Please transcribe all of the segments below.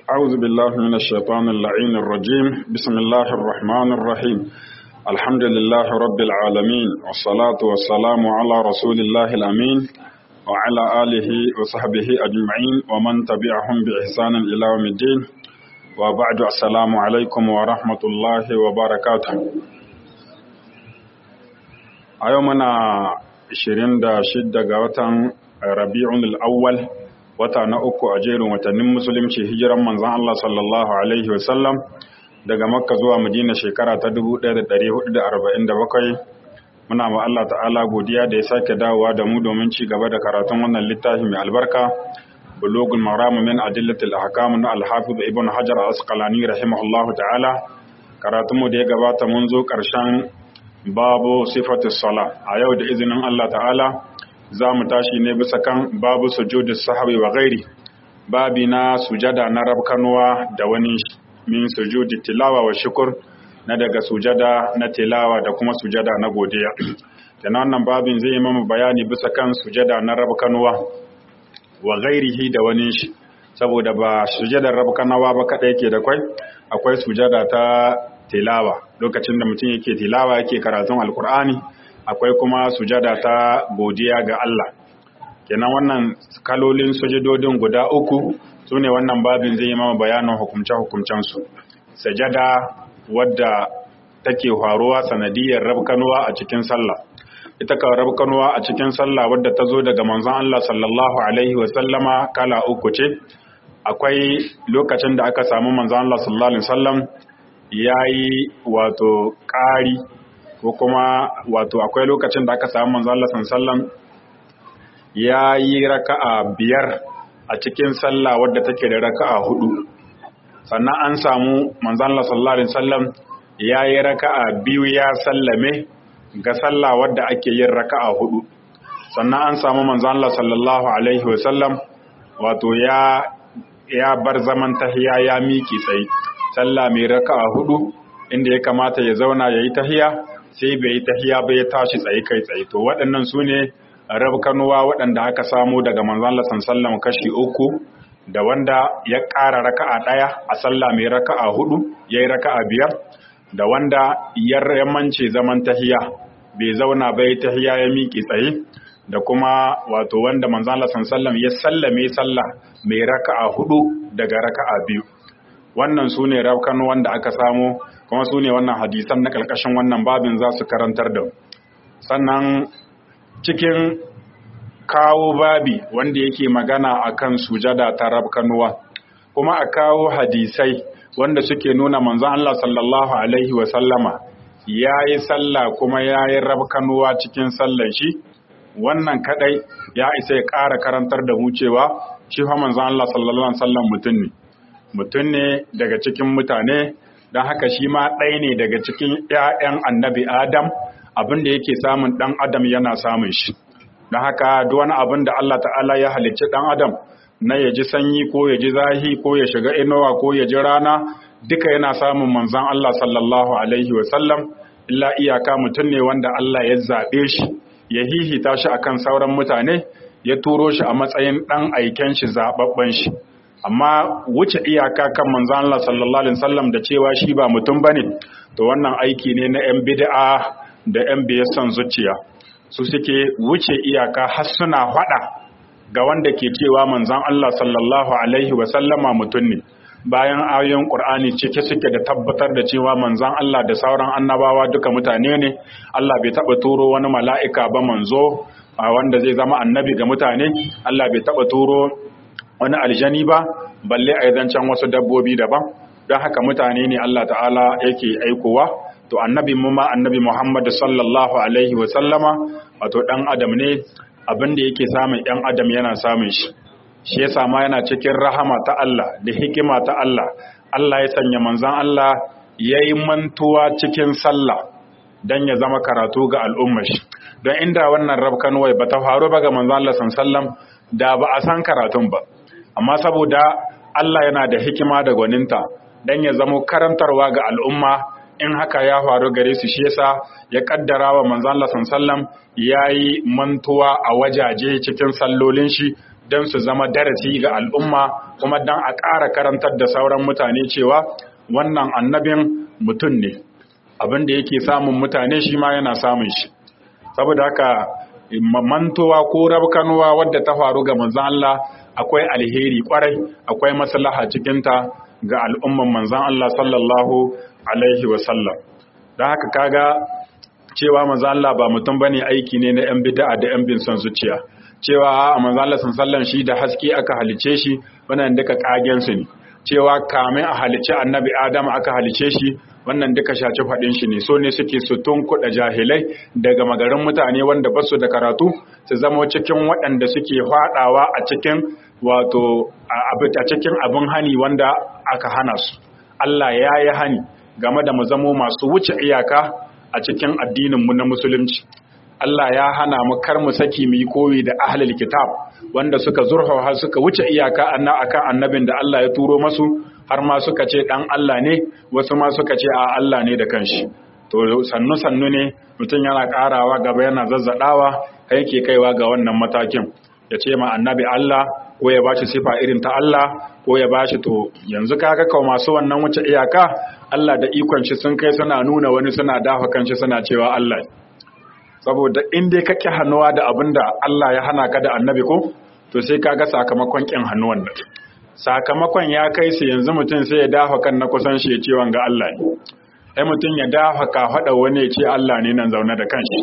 أعوذ بالله من الشيطان اللعين الرجيم بسم الله الرحمن الرحيم الحمد لله رب العالمين والصلاة والسلام على رسول الله الأمين وعلى آله وصحبه أجمعين ومن تبعهم بإحسان إلى يوم الدين وبعد السلام عليكم ورحمة الله وبركاته أيومنا 26 ga watan Rabi'un al-Awwal wata na uku a jerin watannin musulunci hijiran manzon Allah sallallahu alaihi wasallam daga Makka zuwa Madina shekara ta 1447 muna ma Allah ta'ala godiya da ya sake dawowa da mu domin ci gaba da karatun wannan littafi mai albarka bulugul maram min adillatil ahkam na al-hafiz ibn hajar al-asqalani rahimahullahu ta'ala karatun mu da ya gabata mun zo karshen babu sifatis sala a yau da izinin Allah ta'ala za mu tashi ne bisa kan babu sujudi sahabi wa gairi babi na sujada na rabkanuwa da wani min sujudi tilawa wa shukur na daga sujada na tilawa da kuma sujada na godiya kenan wannan babin zai yi mamu bayani bisa kan sujada na rabkanuwa wa gairihi da wani shi saboda ba sujadar rabkanuwa ba kada yake da kwai akwai sujada ta tilawa lokacin da mutum yake tilawa yake karatun alkur'ani akwai kuma sujada ta godiya ga Allah kenan wannan kalolin sujudodin guda uku su ne wannan babin zai yi mama bayanin hukumce-hukumcensu sajada wadda take faruwa sanadiyar rabkanuwa a cikin sallah ita ka rabkanuwa a cikin sallah wadda ta zo daga manzon Allah sallallahu alaihi wasallama kala uku ce akwai lokacin da aka samu manzon Allah sallallahu alaihi wasallam yayi wato ƙari ko kuma wato akwai lokacin da aka samu manzo Allah sallallahu ya yi raka'a biyar a cikin sallah wadda take da raka'a hudu sannan an samu manzo Allah sallallahu alaihi wasallam ya yi raka'a biyu ya sallame ga sallah wadda ake yin raka'a hudu sannan an samu manzo Allah sallallahu alaihi wasallam wato ya ya bar zaman tahiya ya miki tsaye sallah mai raka'a hudu inda ya kamata ya zauna yayi tahiya sai bai yi tahiya ba ya tashi tsaye kai tsaye to waɗannan su ne rabkanuwa waɗanda aka samu daga manzon Allah sallallahu kashi uku da wanda ya ƙara raka'a ɗaya a sallah mai raka'a hudu yayi raka'a biyar da wanda ya yamance zaman tahiya bai zauna ba ya tahiya ya miƙe tsaye da kuma wato wanda manzon Allah sallallahu ya sallame sallah mai raka'a hudu daga raka'a biyu wannan su ne rabkanuwan da aka samu kuma su ne wannan hadisan na ƙarƙashin wannan babin za su karantar da sannan cikin kawo babi wanda yake magana akan sujada ta rabkanuwa kuma a kawo hadisai wanda suke nuna manzon Allah sallallahu alaihi wa sallama yayi sallah kuma yayi rabkanuwa cikin sallan shi wannan kadai ya isa ya ƙara karantar da mu cewa shi fa manzon Allah sallallahu alaihi wa sallam mutum ne mutum ne daga cikin mutane don haka shi ma ɗaya ne daga cikin ‘ya'yan annabi Adam abin da yake samun ɗan Adam yana samun shi. Don haka wani abin da Allah ta'ala ya halicci ɗan Adam na ya ji sanyi ko ya ji zahi ko ya shiga inuwa ko ya ji rana duka yana samun manzan Allah sallallahu Alaihi wasallam illa iyaka mutum ne wanda Allah ya zaɓe shi ya hihita shi akan sauran mutane ya turo shi a matsayin ɗan aiken shi zaɓaɓɓen shi. amma wuce iyaka kan manzo Allah sallallahu alaihi wasallam da cewa shi ba mutum bane to wannan aiki ne na yan bid'a da yan biyasan zuciya su suke wuce iyaka har suna fada ga wanda ke cewa manzon Allah sallallahu alaihi wasallama mutum ne bayan ayoyin Qur'ani cike suke da tabbatar da cewa manzon Allah da sauran annabawa duka mutane ne Allah bai taba turo wani mala'ika ba manzo wanda zai zama annabi ga mutane Allah bai taba turo wani aljani ba balle a zancen wasu dabbobi daban don haka mutane ne Allah ta'ala yake aikowa to annabi mu ma annabi Muhammad sallallahu alaihi wa sallama wato dan adam ne abin da yake samun ɗan adam yana samun shi shi yasa ma yana cikin rahama ta Allah da hikima ta Allah Allah ya sanya manzon Allah yayi mantuwa cikin sallah dan ya zama karatu ga al'ummar shi don inda wannan rabkan wai bata faru ba ga manzon Allah sallallahu alaihi wasallam da ba a san karatun ba amma saboda Allah yana da hikima da gwaninta don ya zamo karantarwa ga al'umma in haka ya faru gare su shi yasa ya kaddara wa manzon Allah sallam yayi mantuwa a wajaje cikin sallolin shi don su zama darasi ga al'umma kuma don a ƙara karantar da sauran mutane cewa wannan annabin mutum ne abin da yake samun mutane shi ma yana samun shi saboda haka mantowa ko rabkanuwa wadda ta faru ga manzan Allah akwai alheri kwarai akwai maslaha cikinta ga al'umman manzan Allah sallallahu alaihi wasallam don haka kaga cewa manzan Allah ba mutum bane aiki ne na 'yan bid'a da 'yan bin son zuciya cewa a manzan Allah sallallahu shi da haske aka halice shi wannan duka kagen su ne cewa kamin a halice annabi Adam aka halice shi wannan duka shaci faɗin shi ne so ne suke su kuɗa jahilai daga magarin mutane wanda basu da karatu su zama cikin waɗanda suke faɗawa a cikin wato a cikin abin hani wanda aka hana su Allah ya yi hani game da mu zamo masu wuce iyaka a cikin addininmu na musulunci Allah ya hana mu kar mu saki mu yi koyi da ahlul kitab wanda suka zurfafa suka wuce iyaka akan annabin da Allah ya turo masu har ma suka ce dan Allah ne wasu ma suka ce a Allah ne da kanshi to sannu sannu ne mutum yana karawa gaba yana zazzadawa kai ke kaiwa ga wannan matakin ya ce ma annabi Allah ko ya bashi sifa irin ta Allah ko ya bashi to yanzu kaga kawo masu wannan wuce iyaka Allah da ikon shi sun kai suna nuna wani suna dafa kanshi suna cewa Allah saboda in dai kake hannuwa da abinda Allah ya hana ka da annabi ko to sai kaga sakamakon kin hannuwan nan sakamakon ya kai su yanzu mutum sai ya dafa kan na kusan shi ya ce wanga Allah ne ai mutum ya dafa ka faɗa wani ya ce Allah ne nan zaune da kanshi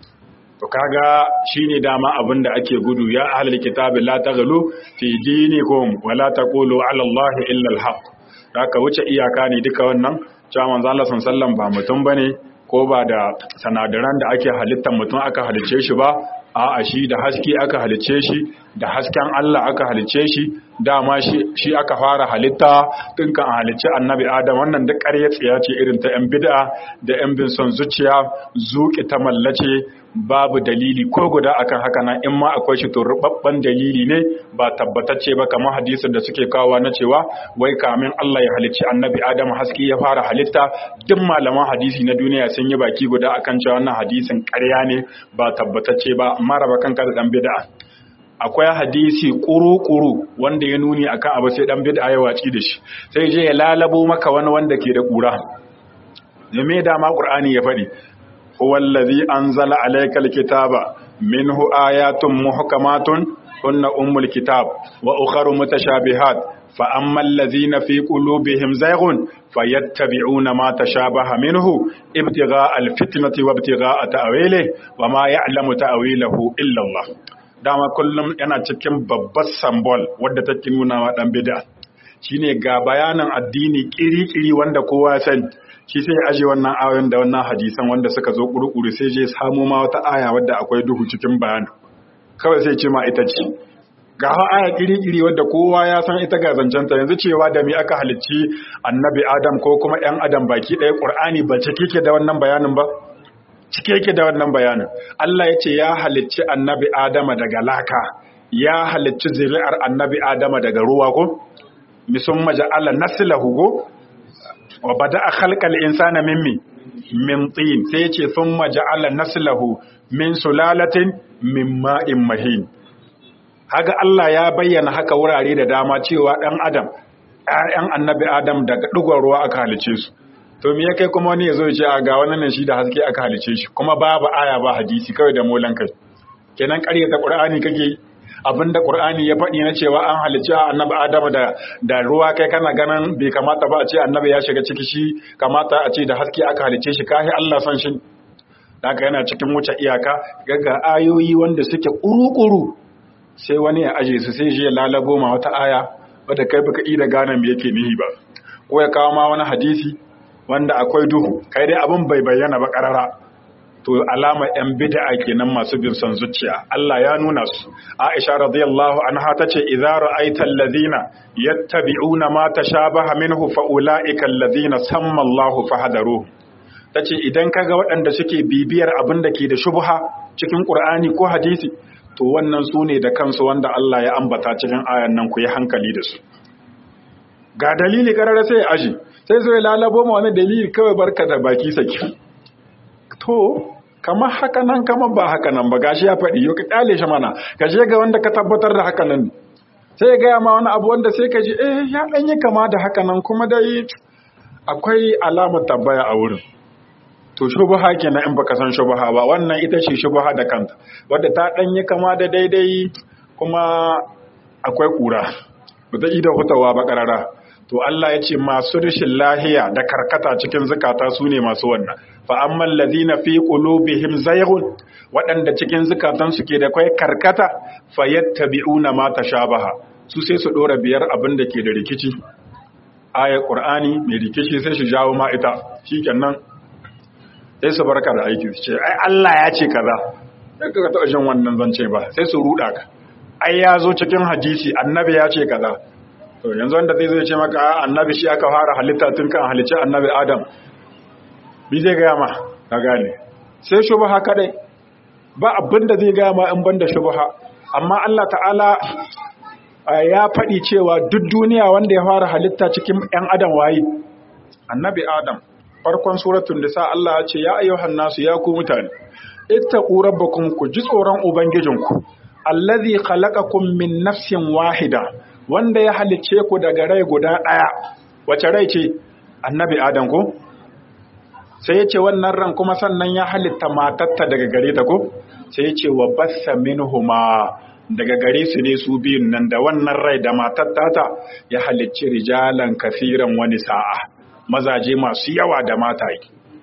to kaga shine dama abin da ake gudu ya ahlul kitabi la taghlu fi dinikum wa la taqulu ala allahi illa alhaq haka wuce iyaka ne duka wannan cewa manzo Allah sallallahu ba mutum bane ko ba da sanadaran da ake halittar mutum aka halice shi ba a'a shi da haske aka halice shi da hasken Allah aka halice shi dama shi aka fara halitta tun kan halicci annabi Adam wannan duk ƙarya tsiya ce irin ta 'yan bid'a da 'yan bin son zuciya zuƙi ta mallace babu dalili ko guda akan haka nan in ma akwai shi to rubabban dalili ne ba tabbatacce ba kamar hadisin da suke kawo na cewa wai kamin Allah ya halicci annabi Adam haske ya fara halitta duk malaman hadisi na duniya sun yi baki guda akan cewa wannan hadisin ƙarya ne ba tabbatacce ba amma raba kanka da dan bid'a akwai hadisi kuru-kuru wanda ya nuni akan abu sai dan bid'a ya waci da shi sai je ya lalabo maka wani wanda ke da kura me da ma qur'ani ya faɗi huwa allazi anzala alaykal kitaba minhu ayatun muhkamatun hunna ummul kitab wa ukharu mutashabihat fa ammal ladzina fi qulubihim zayghun fayattabi'una ma tashabaha minhu ibtigha'a alfitnati wa ibtigha'a ta'wilihi wa ma ya'lamu ta'wilahu illa Allah dama kullum yana cikin babbar sambol wadda take nuna wa dan bid'a shine ga bayanan addini kiri-kiri wanda kowa ya sani shi sai aje wannan ayoyin da wannan hadisan wanda suka zo kurukuru sai je samu ma wata aya wadda akwai duhu cikin bayani kawai sai ce ma ita ce ga aya kiri-kiri wadda kowa ya san ita ga zancenta yanzu cewa da mi aka halicci annabi adam ko kuma yan adam baki ɗaya ƙur'ani ba cike ke da wannan bayanin ba cike yake da wannan bayanin Allah ya ce ya halicci annabi Adama daga laka ya halicci zuri'ar annabi Adama daga ruwa ko misun maja'ala naslahu go wa bada'a khalqal insana mimmi min tin sai ya ce thumma ja'ala naslahu min sulalatin min ma'in mahin haga Allah ya bayyana haka wurare da dama cewa dan adam ƴaƴan annabi Adam daga dugon ruwa aka halice su to me ya kai kuma wani ya zo ce a ga wannan shi da haske aka halice shi kuma babu aya ba hadisi kawai da molan kai kenan ƙaryata qur'ani kake abinda qur'ani ya faɗi na cewa an halicci annabi adamu da da ruwa kai kana ganin bai kamata ba a ce annabi ya shiga ciki shi kamata a ce da haske aka halice shi kai Allah san shi haka yana cikin wuce iyaka ga ayoyi wanda suke kuru-kuru sai wani ya aje su sai shi ya lalabo ma wata aya wadda kai baka iya gane me yake nihi ba ko ya kawo ma wani hadisi wanda akwai duhu kai dai abin bai bayyana ba karara to alama yan bid'a kenan masu bin son zuciya Allah ya nuna su Aisha radiyallahu anha tace idza ra'aita alladhina yattabi'una ma tashabaha minhu fa ulaika alladhina samma Allahu fahadaru tace idan kaga waɗanda suke bibiyar abin da ke da shubha cikin Qur'ani ko hadisi to wannan su ne da kansu wanda Allah ya ambata cikin ayan nan ku yi hankali da su ga dalili karara sai ya aji sai zo ya lalabo ma wani dalili kawai barka da baki saki to kamar haka nan kamar ba haka nan ba gashi ya faɗi yau ka kyale shi mana ka je ga wanda ka tabbatar da haka nan sai ya gaya ma wani abu wanda sai ka ji eh ya ɗan yi kama da haka nan kuma dai akwai alamar tabbaya a wurin to shubuha kenan in baka san shubuha ba wannan ita ce shubuha da kanta wadda ta ɗan yi kama da daidai kuma akwai ƙura ba ta ida hutawa ba ƙarara to Allah ya ce masu rashin lahiya da karkata cikin zukata su ne masu wannan fa amman ladina fi qulubihim zayghun waɗanda cikin zukatan su ke da kai karkata fayattabi'una ma tashabaha su sai su dora biyar abin da ke da rikici ayat qur'ani mai rikici sai su jawo ma ita shikenan sai su barka da aiki su ce ai Allah ya ce kaza sai ka taɓa jin wannan zance ba sai su ruda ka ai ya zo cikin hadisi annabi ya ce kaza to yanzu wanda zai zai ce maka annabi shi aka fara halitta tun kan halicci annabi adam bi zai gaya ma ka gane sai shubha kadai ba abin da zai gaya ma in banda shubha amma Allah ta'ala ya faɗi cewa duk duniya wanda ya fara halitta cikin ‘yan adam waye annabi adam farkon suratun nisa Allah ya ce ya ayyuhan nasu ya ku mutane ittaqu rabbakum ku ji tsoron ubangijinku allazi khalaqakum min nafsin wahida wanda ya halicce ku daga rai guda ɗaya wace rai ce annabi adam ko sai ya ce wannan ran kuma sannan ya halitta matatta daga gare ta ko sai ya ce wa bassa minhuma daga gare su ne su biyun nan da wannan rai da matatta ta ya halicci rijalan kafiran wani sa'a mazaje masu yawa da mataye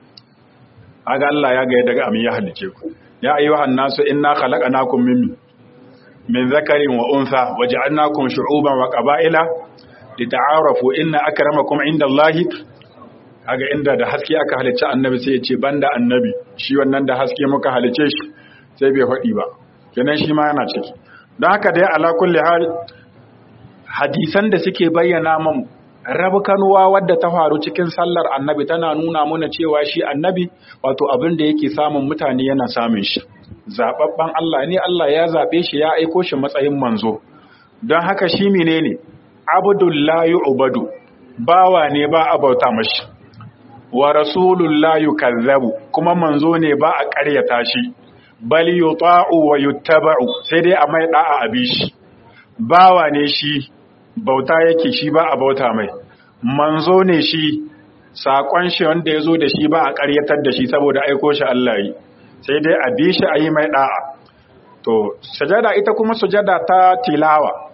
aga Allah ya ga daga amin ya halicce ku ya ayyuhan nasu inna khalaqnakum min min zakarin wa unsa waja'alnakum shu'uban wa qaba'ila lita'arafu inna akramakum indallahi kaga inda da haske aka halicci annabi sai ya ce banda annabi shi wannan da haske muka halicce shi sai bai faɗi ba kenan shi ma yana ciki don haka dai ala kulli hal hadisan da suke bayyana mun kanuwa wadda ta faru cikin sallar annabi tana nuna mana cewa shi annabi wato abin da yake samun mutane yana samun shi zababban Allah ne Allah ya zabe shi ya aiko shi matsayin manzo don haka shi menene abdullahi ubadu bawa ne ba a bauta mashi wa rasulullahi kazzabu kuma manzo ne ba a ƙaryata shi bal yuta'u wa yuttaba'u sai dai a mai da'a a bishi bawa ne shi bauta yake shi ba a bauta mai manzo ne shi sakon shi wanda ya zo da shi ba a ƙaryatar da shi saboda aiko shi Allah yi sai dai a bi shi a yi mai da'a to sujada ita kuma sujada ta tilawa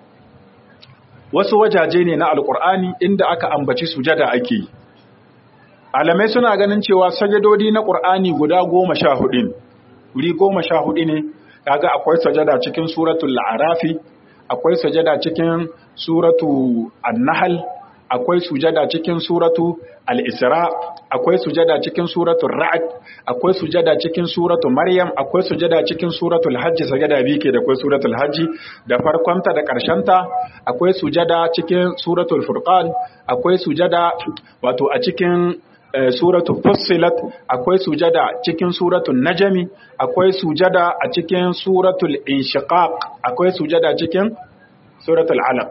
wasu wajaje ne na alkur'ani inda aka ambaci sujada ake yi alamai suna ganin cewa sajadodi na ƙur'ani guda goma sha hudu ne wuri goma sha hudu ne kaga akwai sajada cikin suratul la'arafi akwai sujada cikin suratu an-nahl akwai sujada cikin suratu al-isra akwai sujada cikin suratul ra'd akwai sujada cikin suratu maryam akwai sujada cikin suratul hajj sajada bi ke da akwai suratul hajj da farkonta da karshenta akwai sujada cikin suratul furqan akwai sujada wato a cikin suratu fussilat akwai sujada cikin suratul najmi akwai sujada a cikin suratul inshiqaq akwai sujada cikin suratul alaq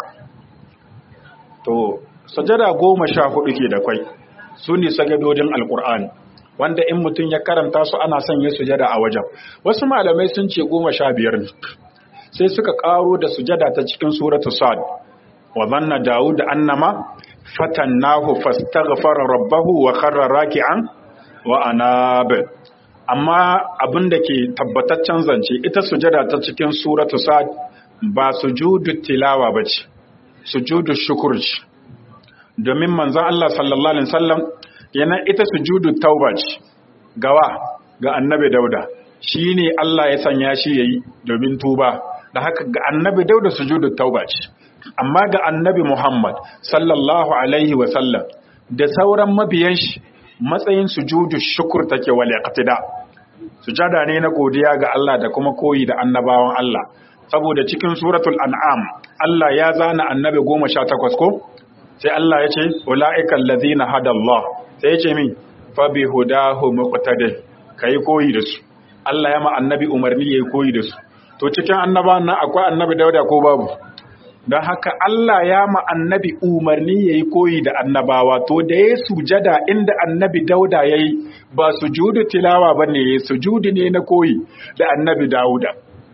to sujada goma sha hudu ke da kwai su ne sajadodin alqur'ani wanda in mutum ya karanta su ana son yin sujada a wajen wasu malamai sun ce goma sha biyar ne sai suka karo da sujada ta cikin suratul sad wa zanna daud annama fatannahu fastaghfara rabbahu wa kharra raki'an wa anab amma abinda ke tabbataccen zance ita sujada ta cikin suratu sad ba sujudu tilawa bace sujudu shukr ce domin manzon Allah sallallahu alaihi wasallam yana ita sujudu tauba ce gawa ga annabi dauda shine Allah ya sanya shi yayi domin tuba da haka ga annabi dauda sujudu tauba ce amma ga annabi Muhammad sallallahu Alaihi wasallam da sauran mabiyan shi matsayin sujudu shukur take wal iqtida sujada ne na godiya ga Allah da kuma koyi da annabawan Allah saboda cikin suratul an'am Allah ya zana annabi 18 ko sai Allah ya ce ulaiikal ladina hadallah sai ya ce min fa bi hudahu muqtadi kai koyi da su Allah ya ma annabi umarni yayi koyi da su to cikin annabawan nan akwai annabi Dauda ko babu don haka Allah ya ma annabi umarni ya yi koyi da annabawa to da ya sujada inda annabi dauda ya yi ba sujudu tilawa ba ne ya sujudu ne na koyi da annabi dauda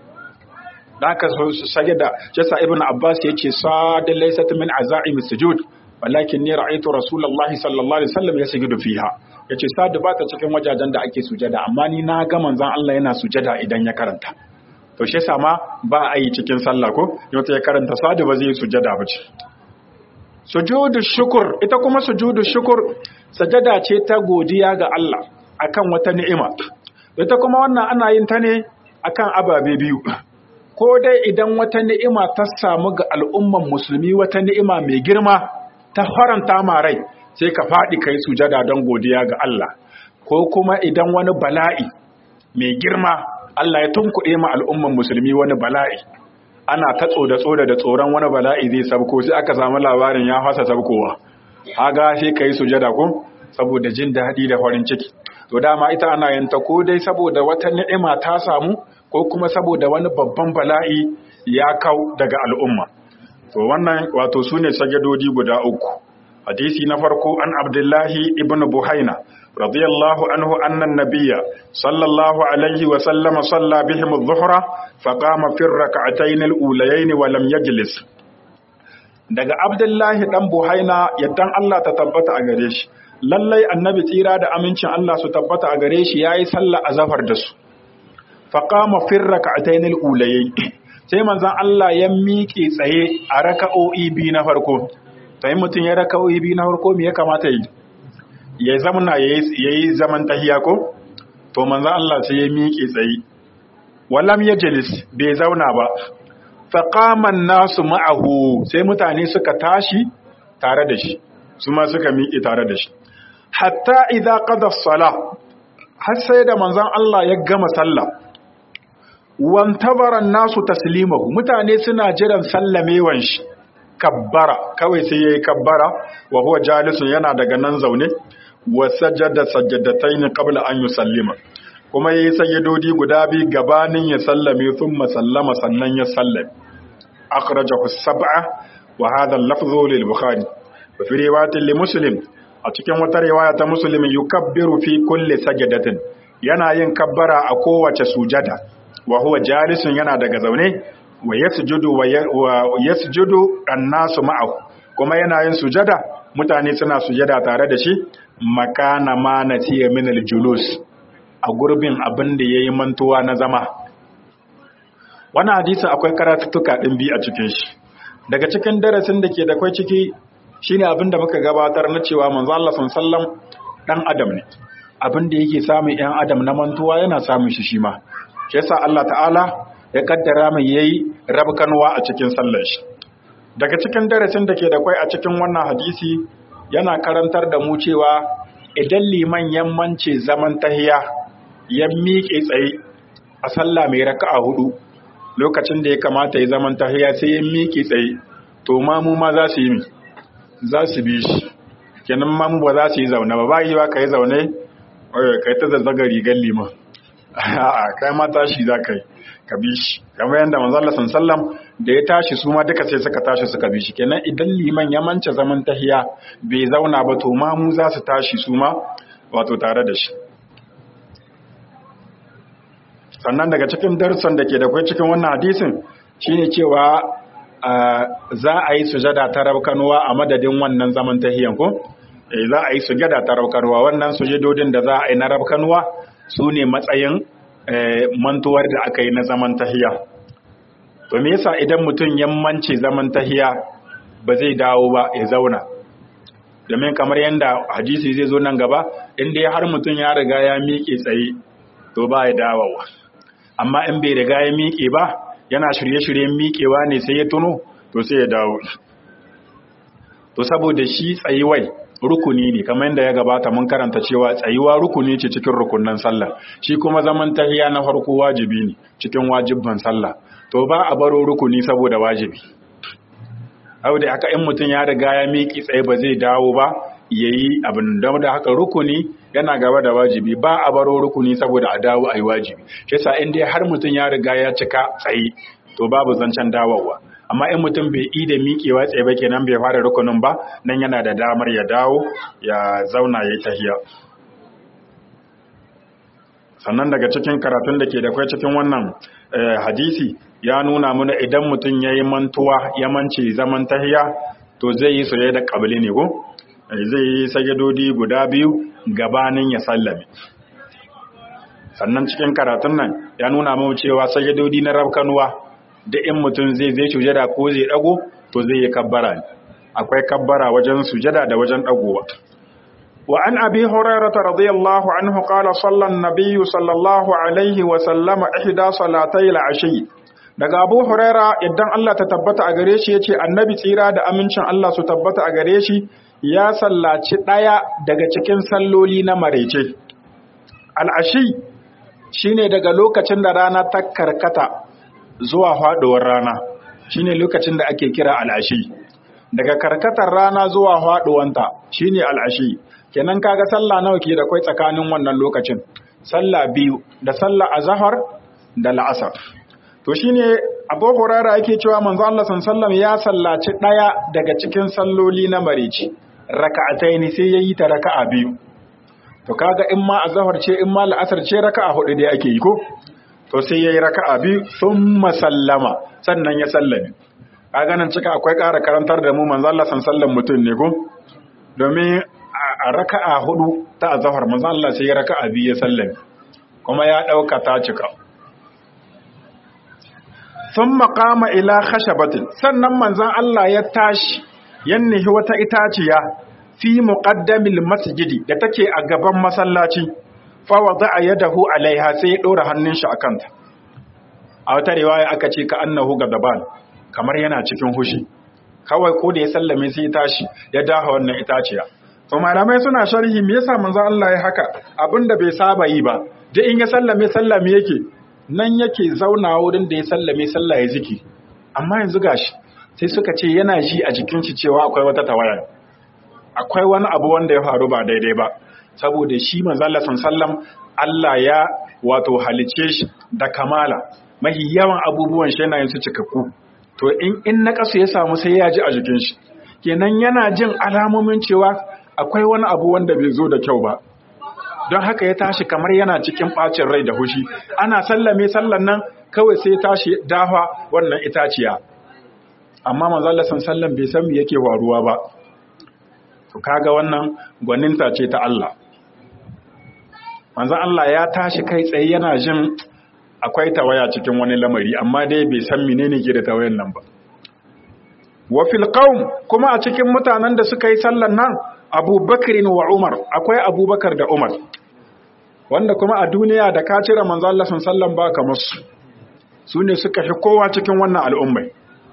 da haka su sajada jasa ibn abbas ya ce sadin laisat min azaim sujud walakin ni ra'aytu rasulullahi sallallahu alaihi wasallam yasjudu fiha yace sadu ba ta cikin wajajen da ake sujada amma ni na ga manzon Allah yana sujada idan ya karanta to shi yasa ma ba a yi cikin sallah ko yau ya karanta sadu ba zai yi sujada ba ce sujudu shukur ita kuma sujudu shukur sajada ce ta godiya ga Allah akan wata ni'ima ita kuma wannan ana yin ta ne akan ababe biyu ko dai idan wata ni'ima ta samu ga al'umman musulmi wata ni'ima mai girma ta faranta ma rai sai ka faɗi kai sujada don godiya ga Allah ko kuma idan wani bala'i mai girma Allah ya tunkuɗe ma al'umman musulmi wani bala'i ana ta tsoda tsoda da tsoron wani bala'i zai sabko sai aka samu labarin ya fasa sabkowa haga sai kai sujada ko saboda jin daɗi da farin ciki to dama ita ana yin ta ko dai saboda wata ni'ima ta samu ko kuma saboda wani babban bala'i ya kau daga al'umma to wannan wato sune sajadodi guda uku hadisi na farko an abdullahi ibn buhaina radiyallahu anhu anna nabiyya sallallahu alaihi wa sallama salla bihim adh-dhuhra faqama fi rak'atayn al-ulayayn wa lam yajlis daga abdullahi dan buhaina yaddan Allah ta tabbata a gare shi lallai annabi tsira da amincin Allah su tabbata a gare shi yayi sallah azhar da su faqama fi rak'atayn al-ulayayn sai manzon Allah ya miƙe tsaye a raka'o'i biyu na farko sai mutum ya raka'o'i biyu na farko me ya kamata yi ya zamana yayi zaman tahiya ko to manzon Allah sai ya miƙe tsaye wallam yajlis bai zauna ba faqama nasu ma'ahu sai mutane suka tashi tare da shi su ma suka miƙe tare da shi hatta idza qada as-salah har sai da manzon Allah ya gama sallah wantabaran nasu taslimahu mutane suna jiran sallamewan shi kabbara kawai sai yayi kabbara wa huwa jalisun yana daga nan zaune wa sajada sajadatayn qabla an yusallima kuma yayi sayyidodi guda bi gabanin ya sallame thumma sallama sannan ya sallame akhrajahu as-sab'a wa hadha al-lafdhu lil bukhari wa fi riwayatin li muslim a cikin wata riwaya ta muslim yukabbiru fi kulli sajadatin yana yin kabbara a kowace sujada wa huwa jalisun yana daga zaune wa yasjudu wa yasjudu annasu ma'ahu kuma yana yin sujada mutane suna sujada tare da shi makana ma nasiya min aljulus a gurbin abin da yayi mantuwa na zama wannan hadisi akwai karatuttuka din bi a cikin shi daga cikin darasin da ke da kai ciki shine abin da muka gabatar na cewa manzo Allah sallallahu dan adam ne abin da yake samun yan adam na mantuwa yana samun shi shi ma shi yasa Allah ta'ala ya kaddara mai yayi rabkanwa a cikin sallar shi daga cikin darasin da ke da kwai a cikin wannan hadisi yana karantar da mu cewa idan liman yammance zaman tahiya ya miƙe tsaye a sallah mai raka'a hudu lokacin da ya kamata ya zaman tahiya sai ya miƙe tsaye to mamu ma za su yi mi za su bi shi kenan mamu ba za su yi zaune ba ba yi ba ka yi zaune kai ta zazzaga rigar liman a'a kai ma tashi za ka yi ka bi shi kamar yadda manzo Allah sallam da ya tashi su ma duka sai suka tashi suka bi shi kenan idan liman ya mance zaman tahiya bai zauna ba to ma mu za su tashi su ma wato tare da shi sannan daga cikin darussan da ke da kai cikin wannan hadisin shine cewa za a yi sujada ta rabkanuwa a madadin wannan zaman tahiyan ko za a yi sujada ta rabkanuwa wannan sujadodin da za a yi na rabkanuwa su ne matsayin mantuwar da aka yi na zaman tahiya to me yasa idan mutum ya mance zaman tahiya ba zai dawo ba ya zauna domin kamar yadda hadisi zai zo nan gaba inda ya har mutum ya riga ya miƙe tsaye to ba ya dawowa amma in bai riga ya miƙe ba yana shirye-shiryen miƙewa ne sai ya tuno to sai ya dawo to saboda shi tsayuwai rukuni ne kamar yadda ya gabata mun karanta cewa tsayuwa rukuni ce cikin rukunan sallah shi kuma zaman tahiya na farko wajibi ne cikin wajibban sallah to ba a baro rukuni saboda wajibi hau da haka in mutum ya riga ya miƙi tsaye ba zai dawo ba yayi abin da da haka rukuni yana gaba da wajibi ba a baro rukuni saboda a dawo a yi wajibi shi yasa in dai har mutum ya riga ya cika tsaye to babu zancen dawowa amma in mutum bai yi da miƙewa tsaye ba kenan bai fara rukunin ba nan yana da damar ya dawo ya zauna ya yi tahiya sannan daga cikin karatun da ke da kwai cikin wannan hadisi ya nuna mana idan mutum ya yi mantuwa ya mance zaman tahiya to zai yi soye da ƙabili ne ko zai yi sajadodi guda biyu gabanin ya sallame sannan cikin karatun nan ya nuna mu cewa sajadodi na rabkanuwa da in mutum zai zai sujada ko zai dago to zai yi kabbara akwai kabbara wajen sujada da wajen dagowa wa an abi hurairah radiyallahu anhu qala salla an-nabiy sallallahu alaihi wa sallama ihda salatay al-ashi daga abu huraira idan Allah ta tabbata a gare shi yace annabi tsira da amincin Allah su tabbata a gare shi ya sallaci daya daga cikin salloli na marece al-ashi shine daga lokacin da rana ta karkata zuwa faduwar rana shine lokacin da ake kira al-ashi daga karkatar rana zuwa faduwanta shine al-ashi kenan kaga sallah nawa ke da kai tsakanin wannan lokacin sallah biyu da sallah azhar da la'asar to shine Abu Hurairah yake cewa manzo Allah sallallahu ya sallaci daya daga cikin salloli na marici raka'ataini sai yayi ta raka'a biyu to kaga in ma azhar ce in ma la'asar ce raka'a hudu dai ake yi ko to sai yayi raka'a biyu thumma sallama sannan ya sallame kaga nan cika akwai ƙara karantar da mu manzo Allah sallallahu mutum ne ko domin a raka'a hudu ta azhar manzo Allah sai ya raka'a biyu ya sallame kuma ya dauka ta cika thumma qama ila khashabatin sannan manzon Allah ya tashi yannihi wata itaciya fi muqaddamil masjidi da take a gaban masallaci fa wada'a yadahu alaiha sai ya dora hannun shi akan ta a wata riwaya aka ce ka annahu gadaban kamar yana cikin hushi kawai ko da ya sallame sai ya tashi ya daha wannan itaciya to malamai suna sharhi me yasa manzon Allah ya haka abinda bai saba yi ba da in ya sallame sallame yake nan yake zauna wurin da ya sallame sallah ya ziki amma yanzu gashi sai suka ce yana ji a jikin shi cewa akwai wata tawaya akwai wani abu wanda ya faru ba daidai ba saboda shi manzo Allah sallam Allah ya wato halice shi da kamala mahi yawan abubuwan shi yana yin su cikakku to in in na kasu ya samu sai ya ji a jikin shi kenan yana jin alamomin cewa akwai wani abu wanda bai zo da kyau ba don haka ya tashi kamar yana cikin ɓacin rai da hushi ana sallame sallan nan kawai sai tashi dafa wannan itaciya amma manzallasan sallan bai san me yake waruwa ba to kaga wannan gwaninta ce ta Allah manzan Allah ya tashi kai tsaye yana jin akwai tawaya cikin wani lamari amma dai bai san menene ke da tawayan nan ba wa fil qaum kuma a cikin mutanen da suka yi sallan nan Abubakar wa Umar akwai Abubakar da Umar wanda kuma a duniya da ka cire manzo Allah sallallahu ba kamar su su ne suka fi kowa cikin wannan al'ummai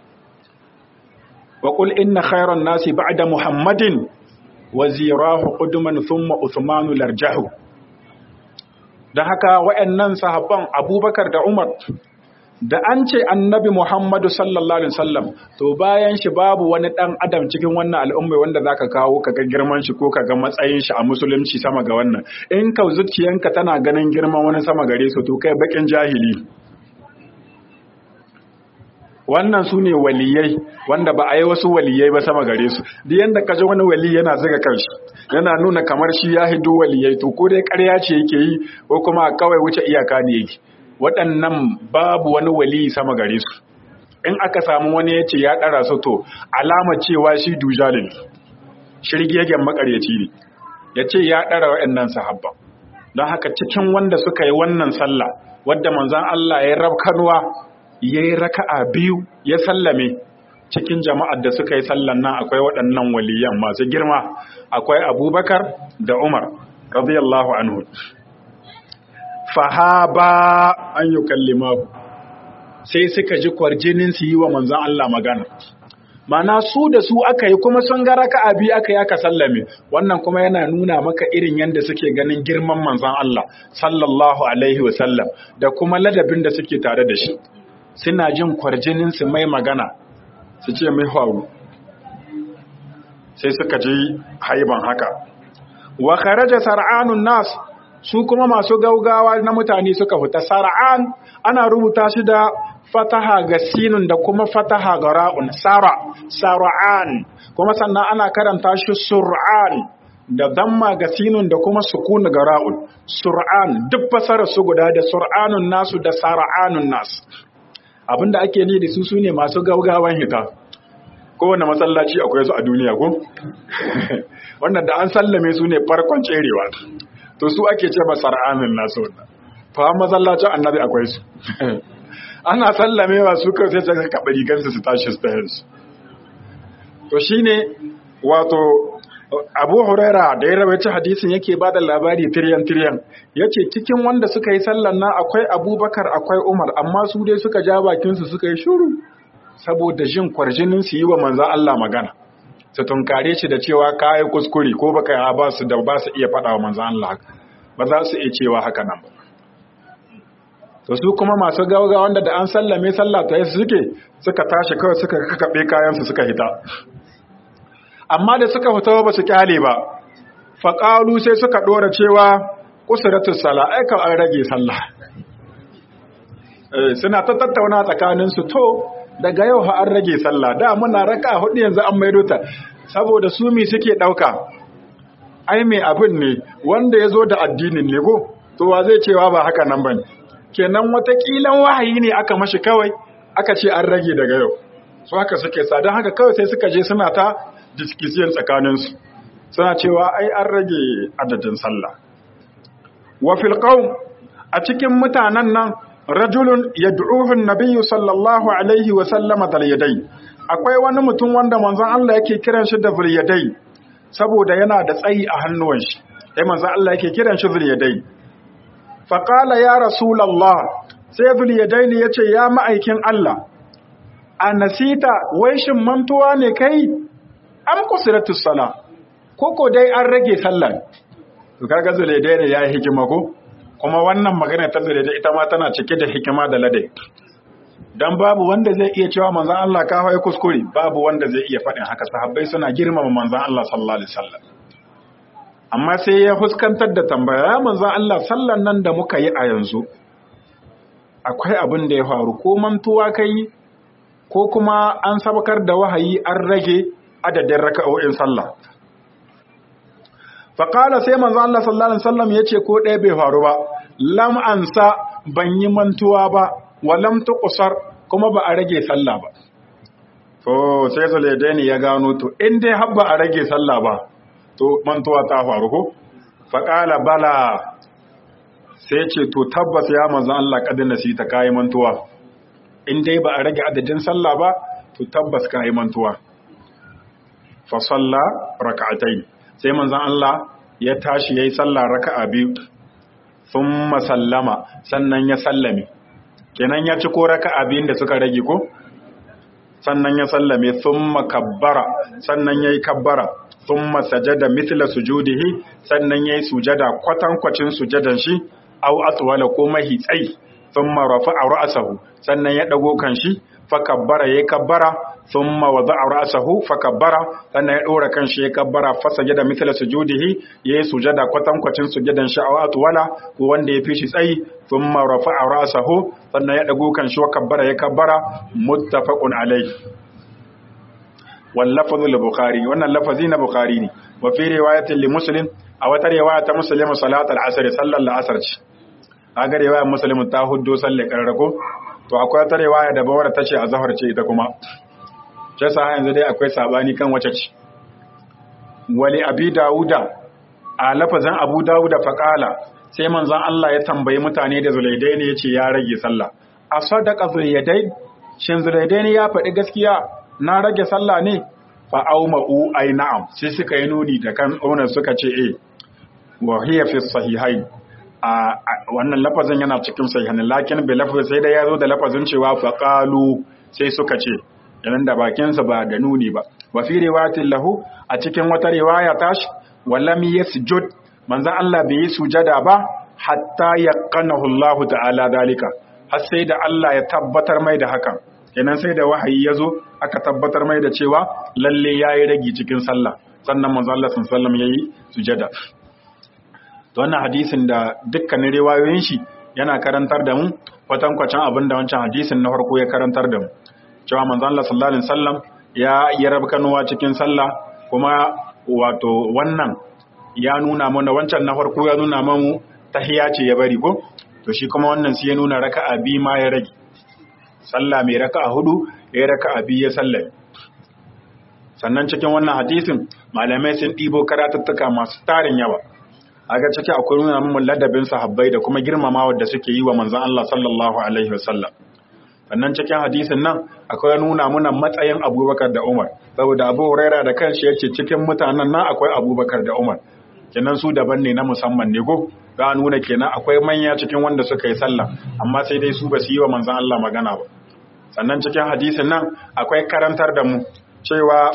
wa qul inna khayran nasi ba'da Muhammadin wa zirahu qudman thumma Uthman larjahu dan haka wayannan sahabban Abubakar da Umar da an ce annabi Muhammadu sallallahu Alaihi wasallam to bayan shi babu wani ɗan adam cikin wannan al'ummai wanda za ka kawo ka ga girman shi ko ka ga matsayin shi a musulunci sama ga wannan in ka zuciyanka tana ganin girman wani sama gare su to kai bakin jahili wannan su ne waliyai wanda ba a yi wasu waliyai ba sama gare su duk yanda ka ji wani wali yana zuga kanshi yana nuna kamar shi ya hidu waliyai to ko dai ƙarya ce yake yi ko kuma kawai wuce iyaka ne yake waɗannan babu wani wali sama gare su in aka samu wani ya ce ya ɗara su to alama cewa shi dujalin shirgegen makaryaci ne ya ce ya ɗara waɗannan sahabba don haka cikin wanda suka yi wannan sallah wadda manzan Allah ya rabkanuwa ya yi raka'a biyu ya sallame cikin jama'ar da suka yi sallan nan akwai waɗannan waliyan masu girma akwai abubakar da umar radiyallahu anhu fahaba an yi kallimahu sai suka ji kwarjinin su yi wa manzan Allah magana mana su da su aka yi kuma sun ga raka'a biyu aka yi aka sallame wannan kuma yana nuna maka irin yadda suke ganin girman manzan Allah sallallahu alaihi wasallam da kuma ladabin da suke tare da shi suna jin kwarjinin su mai magana su ce mai faru sai suka ji haiban haka wa kharaja sar'anun nas su kuma masu gaugawa na mutane suka fita sar'an ana rubuta shi da fataha ga sinun da kuma fataha ga ra'un sara sara'an kuma sannan ana karanta shi sur'an da damma ga sinun da kuma sukun ga ra'un sur'an duk fasara su guda da sur'anun nasu da sara'anun nasu abinda ake ni da su sune masu gaugawan hita kowane masallaci akwai su a duniya ko wannan da an sallame su ne farkon tserewa to su ake ce ba sar'anun nasu wannan fa masallacin annabi akwai su ana sallamewa su kai sai suka kaɓa rigansu su tashi su tahinsu to shine wato abu huraira da ya rawaita hadisin yake ba da labari tiryan tiryan ya ce cikin wanda suka yi sallan nan akwai abubakar akwai umar amma su dai suka ja bakinsu suka yi shuru saboda jin kwarjinin su yi wa manzan Allah magana su tunkare shi da cewa ka yi kuskure ko baka yi ba su da ba su iya faɗa wa manzan Allah ba za su iya cewa haka nan ba to su kuma masu gauga wanda da an sallame sallah ta suke suka tashi kawai suka kakaɓe kayansu suka hita amma da suka fita ba su kyale ba faƙalu sai suka ɗora cewa kusuratu sala aika an rage sallah suna ta tattauna tsakaninsu to daga yau ha an rage sallah da muna raka hudu yanzu an maido ta saboda su mi suke ɗauka ai mai abin ne wanda ya zo da addinin ne go to wa zai cewa ba haka nan ba ne kenan watakilan wahayi ne aka mashi kawai aka ce an rage daga yau su haka suke sa don haka kawai sai suka je suna ta diskisiyan tsakaninsu suna cewa ai an rage adadin sallah wa fil a cikin mutanen nan rajulun yad'uhu an-nabiyyu sallallahu alaihi wa sallama dal yadai akwai wani mutum wanda manzon Allah yake kiran shi da yadai saboda yana da tsayi a hannuwan shi sai manzon Allah yake kiran shi yadai fa qala ya rasulullah sai yadaini yace ya ma'aikin Allah anasita wai shin mantuwa ne kai am kusiratu sala koko dai an rage sallah to kaga zulaidai ne yayi hikima ko kuma wannan magana ta zulaidai ita ma tana cike da hikima da ladai dan babu wanda zai iya cewa manzon Allah ka hawaye kuskure babu wanda zai iya faɗin haka sahabbai suna girmama manzon Allah sallallahu alaihi wasallam amma sai ya fuskantar da tambaya manzon Allah sallan nan da muka yi a yanzu akwai abin da ya faru ko mantuwa kai ko kuma an sabakar da wahayi an rage adadin raka'o'in sallah faƙala sai manzo Allah sallallahu alaihi wasallam yace ko ɗaya bai faru ba lam ansa ban yi mantuwa ba wa lam tuqsar kuma ba a rage sallah ba to sai Zulaidaini ya gano to in dai har ba a rage sallah ba to mantuwa ta faru ko faƙala bala sai ce to tabbas ya manzo Allah kadin nasita kai mantuwa in dai ba a rage adadin sallah ba to tabbas kai mantuwa fa salla rak'atayn sai manzon Allah ya tashi yayi sallah raka'a biyu thumma sallama sannan ya sallame kenan ya ci ko raka'a biyun da suka rage ko sannan ya sallame thumma kabbara sannan yayi kabbara thumma sajada mithla sujudihi sannan yayi sujada kwatankwacin sujadan shi aw atwala ko mahi tsayi thumma rafa'a ra'sahu sannan ya dago kan shi fa kabbara yayi kabbara thumma wada'a ra'sahu fa kabbara sannan ya dora kan shi ya kabbara fa sajada mithla sujudihi yayi sujada kwatankwacin sujadan shi aw atwala ko wanda ya fi shi tsayi thumma rafa'a ra'sahu sannan ya dago kan shi wa kabbara ya kabbara muttafaqun alayhi wal lafzu li bukhari wannan lafazi na bukhari ne wa fi riwayatin li muslim a wata riwaya ta muslim salat al-asr sallar al-asr ce aga riwayar muslim ta huddo sallar karrako to akwai wata riwaya da bawar ta ce a zahar ce ita kuma ce sa yanzu dai akwai sabani kan wace ce wali abi dauda a lafazin abu dauda faqala sai manzon Allah ya tambayi mutane da zulaidai ne yace ya rage sallah a sadaqa zulaidai shin zulaidai ne ya faɗi gaskiya na rage sallah ne fa auma'u ai na'am sai suka yi nuni da kan onan suka ce eh wa hiya fi sahihain a wannan lafazin yana cikin sahihan lakin bi lafazin sai da yazo da lafazin cewa fa qalu sai suka ce yanan da bakin sa ba da nuni ba wa fi riwayatin lahu a cikin wata riwaya tashi wallam yasjud manzon Allah bai yi sujada ba hatta yaqanahu Allah ta'ala dalika har sai da Allah ya tabbatar mai da hakan kenan sai da wahayi ya zo aka tabbatar mai da cewa lalle ya yi ragi cikin sallah sannan manzo Allah sallallahu ya yi sujada to wannan hadisin da dukkanin riwayoyin shi yana karantar da mu kwatankwacin abin da wancan hadisin na farko ya karantar da mu cewa manzon Allah sallallahu alaihi wasallam ya yi rabkanuwa cikin sallah kuma wato wannan ya nuna mana wancan na farko ya nuna mamu tahiya ce ya bari ko to shi kuma wannan sai ya nuna raka'a bi ma ya rage sallah mai raka'a hudu ya raka'a bi ya sallame sannan cikin wannan hadisin malamai sun ɗibo karatuttuka masu tarin yawa aga ciki akwai nuna mun ladabin sahabbai da kuma girmamawa da suke yi wa manzon Allah sallallahu alaihi wasallam sannan cikin hadisin nan akwai nuna muna matsayin Abubakar da Umar saboda Abu Huraira da kanshi yace cikin mutanen nan akwai Abubakar da Umar kenan su daban ne na musamman ne go ga nuna kenan akwai manya cikin wanda suka yi sallah amma sai dai su ba su yi wa manzon Allah magana ba sannan cikin hadisin nan akwai karantar da mu cewa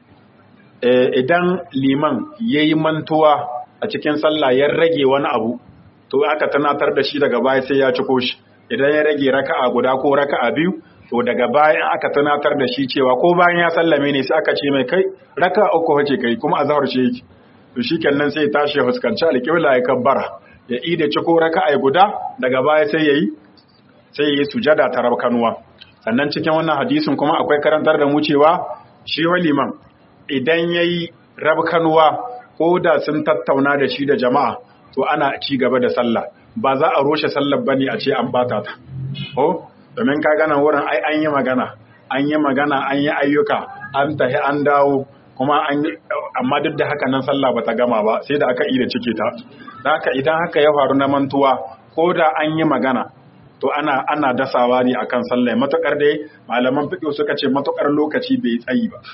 idan liman yayi mantuwa a cikin sallah ya rage wani abu to aka tunatar da shi daga baya sai ya ciko shi idan ya rage raka'a guda ko raka'a biyu to daga baya aka tunatar da shi cewa ko bayan ya sallame ne sai aka ce mai kai raka'a uku wace kai kuma azhar ce yake to shikenan sai ya tashi ya fuskanci alƙibla ya kabbara ya ida ciko raka'a guda daga baya sai yayi sai yayi sujada ta rabkanuwa sannan cikin wannan hadisin kuma akwai karantar da mu cewa shi waliman idan yayi rabkanuwa ko da sun tattauna da shi da jama'a to ana ci gaba da sallah ba za a roshe sallar bane a ce an bata ta oh domin ka gana wurin ai an yi magana an yi magana an yi ayyuka an tahi an dawo kuma an amma duk da haka nan sallah bata gama ba sai da aka yi da cike ta dan haka idan haka ya faru na mantuwa ko da an yi magana to ana ana dasawa ne akan sallah matukar dai malaman fiqh suka ce matukar lokaci bai tsayi ba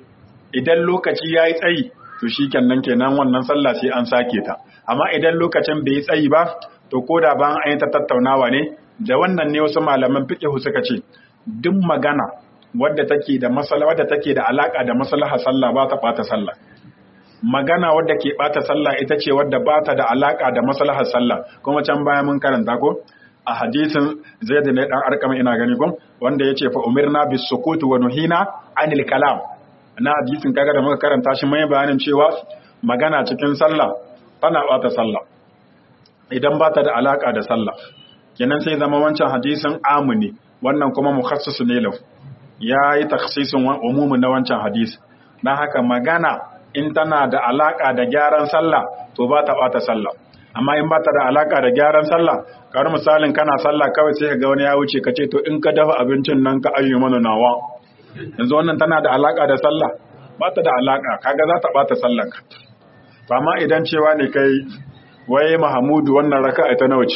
idan lokaci yayi tsayi to shi kenan kenan wannan sallah sai an sake ta amma idan lokacin bai yi tsayi ba to ko da ban an yi ta tattaunawa ne da wannan ne wasu malaman fiqh suka ce duk magana wadda take da masala wadda take da alaka da maslaha sallah ba ta bata sallah magana wadda ke bata sallah ita ce wadda ba ta da alaka da maslahar sallah kuma can baya mun karanta ko a hadisin zaid ne dan arkama ina gani ko wanda yace fa umirna bis sukut wa nuhina anil kalam na hadisin kaga da muka karanta shi mai bayanin cewa magana cikin sallah tana bata sallah idan ba ta da alaka da sallah kenan sai zama wancan hadisin amuni wannan kuma mukhassis ne lahu ya yi takhsisin umumin na wancan hadisi dan haka magana in tana da alaka da gyaran sallah to ba ta bata sallah amma in ba ta da alaka da gyaran sallah kamar misalin kana sallah kawai sai ka ga wani ya wuce ka ce to in ka dafa abincin nan ka ayyu mana nawa yanzu wannan tana da alaka da sallah ba ta da alaka kaga za ta bata sallar ka to amma idan cewa ne kai waye Mahamudu wannan raka'a ta nawa ce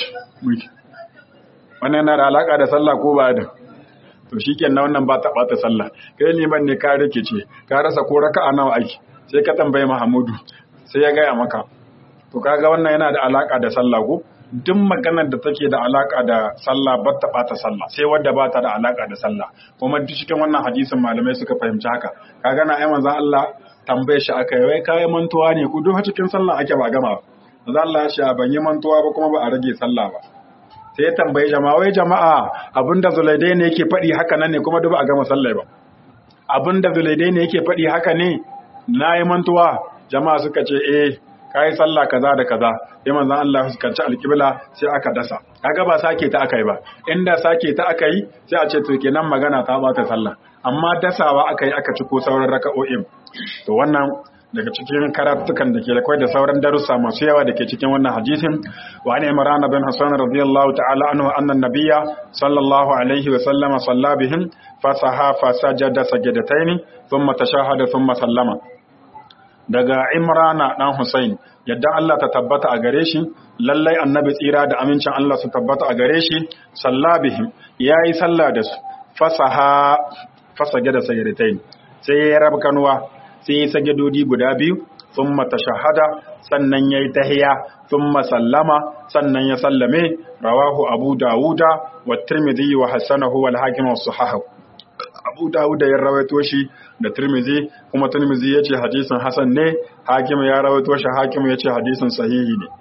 wannan yana da alaka da sallah ko ba da to shikenan wannan ba ta bata sallah kai liman ne ka rike ce ka rasa ko raka'a nawa ake sai ka tambaye Mahamudu sai ya gaya maka to kaga wannan yana da alaka da sallah ko duk maganar da take da alaka da sallah ba ta bata sallah sai wadda ba ta da alaka da sallah kuma duk cikin wannan hadisin malamai suka fahimci haka kaga na ai manzon Allah tambaye shi aka yi wai kai mantuwa ne ku duk cikin sallah ake ba gama manzon Allah ya ce ban yi mantuwa ba kuma ba a rage sallah ba sai ya tambaye jama'a wai jama'a abinda zulaidai ne yake faɗi haka nan ne kuma duk ba a gama sallah ba abinda zulaidai ne yake faɗi haka ne na yi mantuwa jama'a suka ce eh ka yi sallah kaza da kaza sai manzon Allah ya fuskanci alƙibla sai aka dasa kaga ba sake ta aka yi ba inda sake ta aka yi sai a ce to kenan magana ta bata sallah amma dasawa aka yi aka ci ko sauran raka'o'in to wannan daga cikin karatukan da ke da kwai da sauran darussa masu yawa da ke cikin wannan hadisin wa ne imran bin hasan radiyallahu ta'ala anhu anna nabiyya sallallahu alaihi wa sallama salla bihim fasaha fasajada sajadataini thumma tashahada thumma sallama daga imrana dan Hussein yadda Allah ta tabbata a gare shi lallai annabi tsira da amincin Allah su tabbata a gare shi sallabihim yayi sallah da su fasaha fasage da sayyidatain sai ya rab kanuwa sai ya sagedodi guda biyu thumma tashahada sannan yayi tahiya thumma sallama sannan ya sallame rawahu abu dauda wa tirmidhi wa hasanahu wal hakim wa sahahu abu dawud ya rawaito shi da tirmizi kuma tirmizi ya ce hadisin hasan ne hakim ya rawaito shi hakim ya ce hadisin sahihi ne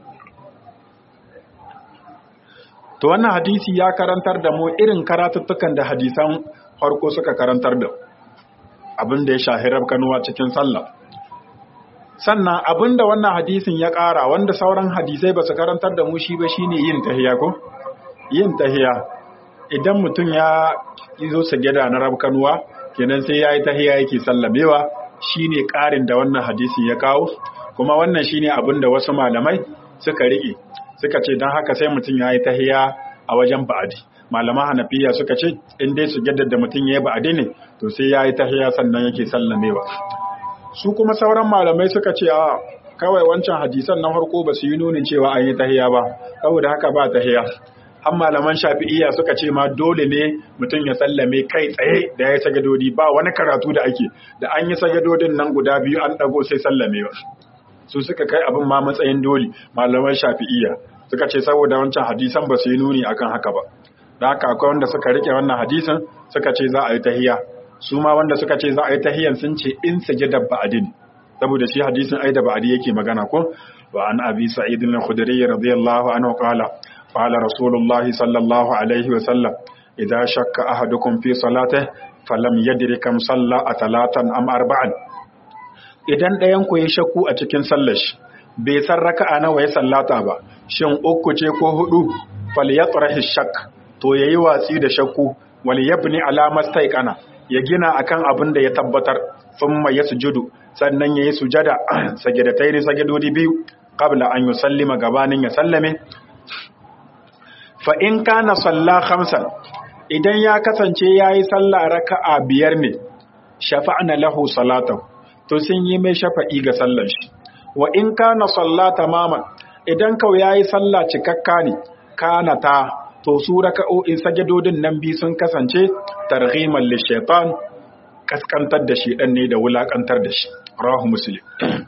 to wannan hadisi ya karantar da mu irin karatuttukan da hadisan farko suka karantar da abin da ya shahirar kanuwa cikin sallah sannan abin da wannan hadisin ya ƙara wanda sauran hadisai ba su karantar da mu shi ba shine yin tahiya ko yin tahiya idan mutum ya zo sajada na rabkanuwa kenan sai yayi tahiya yake sallamewa shine ƙarin da wannan hadisi ya kawo kuma wannan shine abin da wasu malamai suka rike suka ce don haka sai mutum yayi tahiya a wajen ba'adi malaman hanafiya suka ce in dai sujadar da mutum yayi ba'adi ne to sai yayi tahiya sannan yake sallamewa su kuma sauran malamai suka ce a kawai wancan hadisan na farko ba su yi nunin cewa an yi tahiya ba saboda haka ba tahiya har malaman shafi'iyya suka ce ma dole ne mutum ya sallame kai tsaye da ya sagadodi ba wani karatu da ake da an yi sagadodin nan guda biyu an dago sai sallamewa su suka kai abin ma matsayin dole malaman shafi'iyya suka ce saboda wancan hadisan ba su yi nuni akan haka ba da haka akwai wanda suka rike wannan hadisan suka ce za a yi tahiya su ma wanda suka ce za a yi tahiyan sun ce in sajada ba'adin saboda shi hadisin ai da ba'adi yake magana ko wa an abi sa'id al-khudri radiyallahu anhu qala qala rasulullahi sallallahu alaihi wa sallam idza shakka ahadukum fi salatihi falam yadri kam salla atalatan am arba'an idan ɗayan ku ya shakku a cikin sallar shi bai san raka'a nawa ya sallata ba shin uku ce ko hudu falyatrahi shakk to yayi watsi da shakku wal yabni ala mastaiqana ya gina akan abin da ya tabbatar thumma yasjudu sannan yayi sujada sajadatai ne sajadodi biyu qabla an yusallima gabanin ya sallame fa in kana salla khamsan idan ya kasance yayi sallah raka'a biyar ne shafa'na lahu salatahu to sun yi mai shafa'i ga sallar shi wa in kana salla tamaman idan kau yayi sallah cikakka ne kana ta to su raka'o'in sajadodin nan bi sun kasance targhiman lishaitan kaskantar da shi dan ne da wulakantar da shi rahu muslim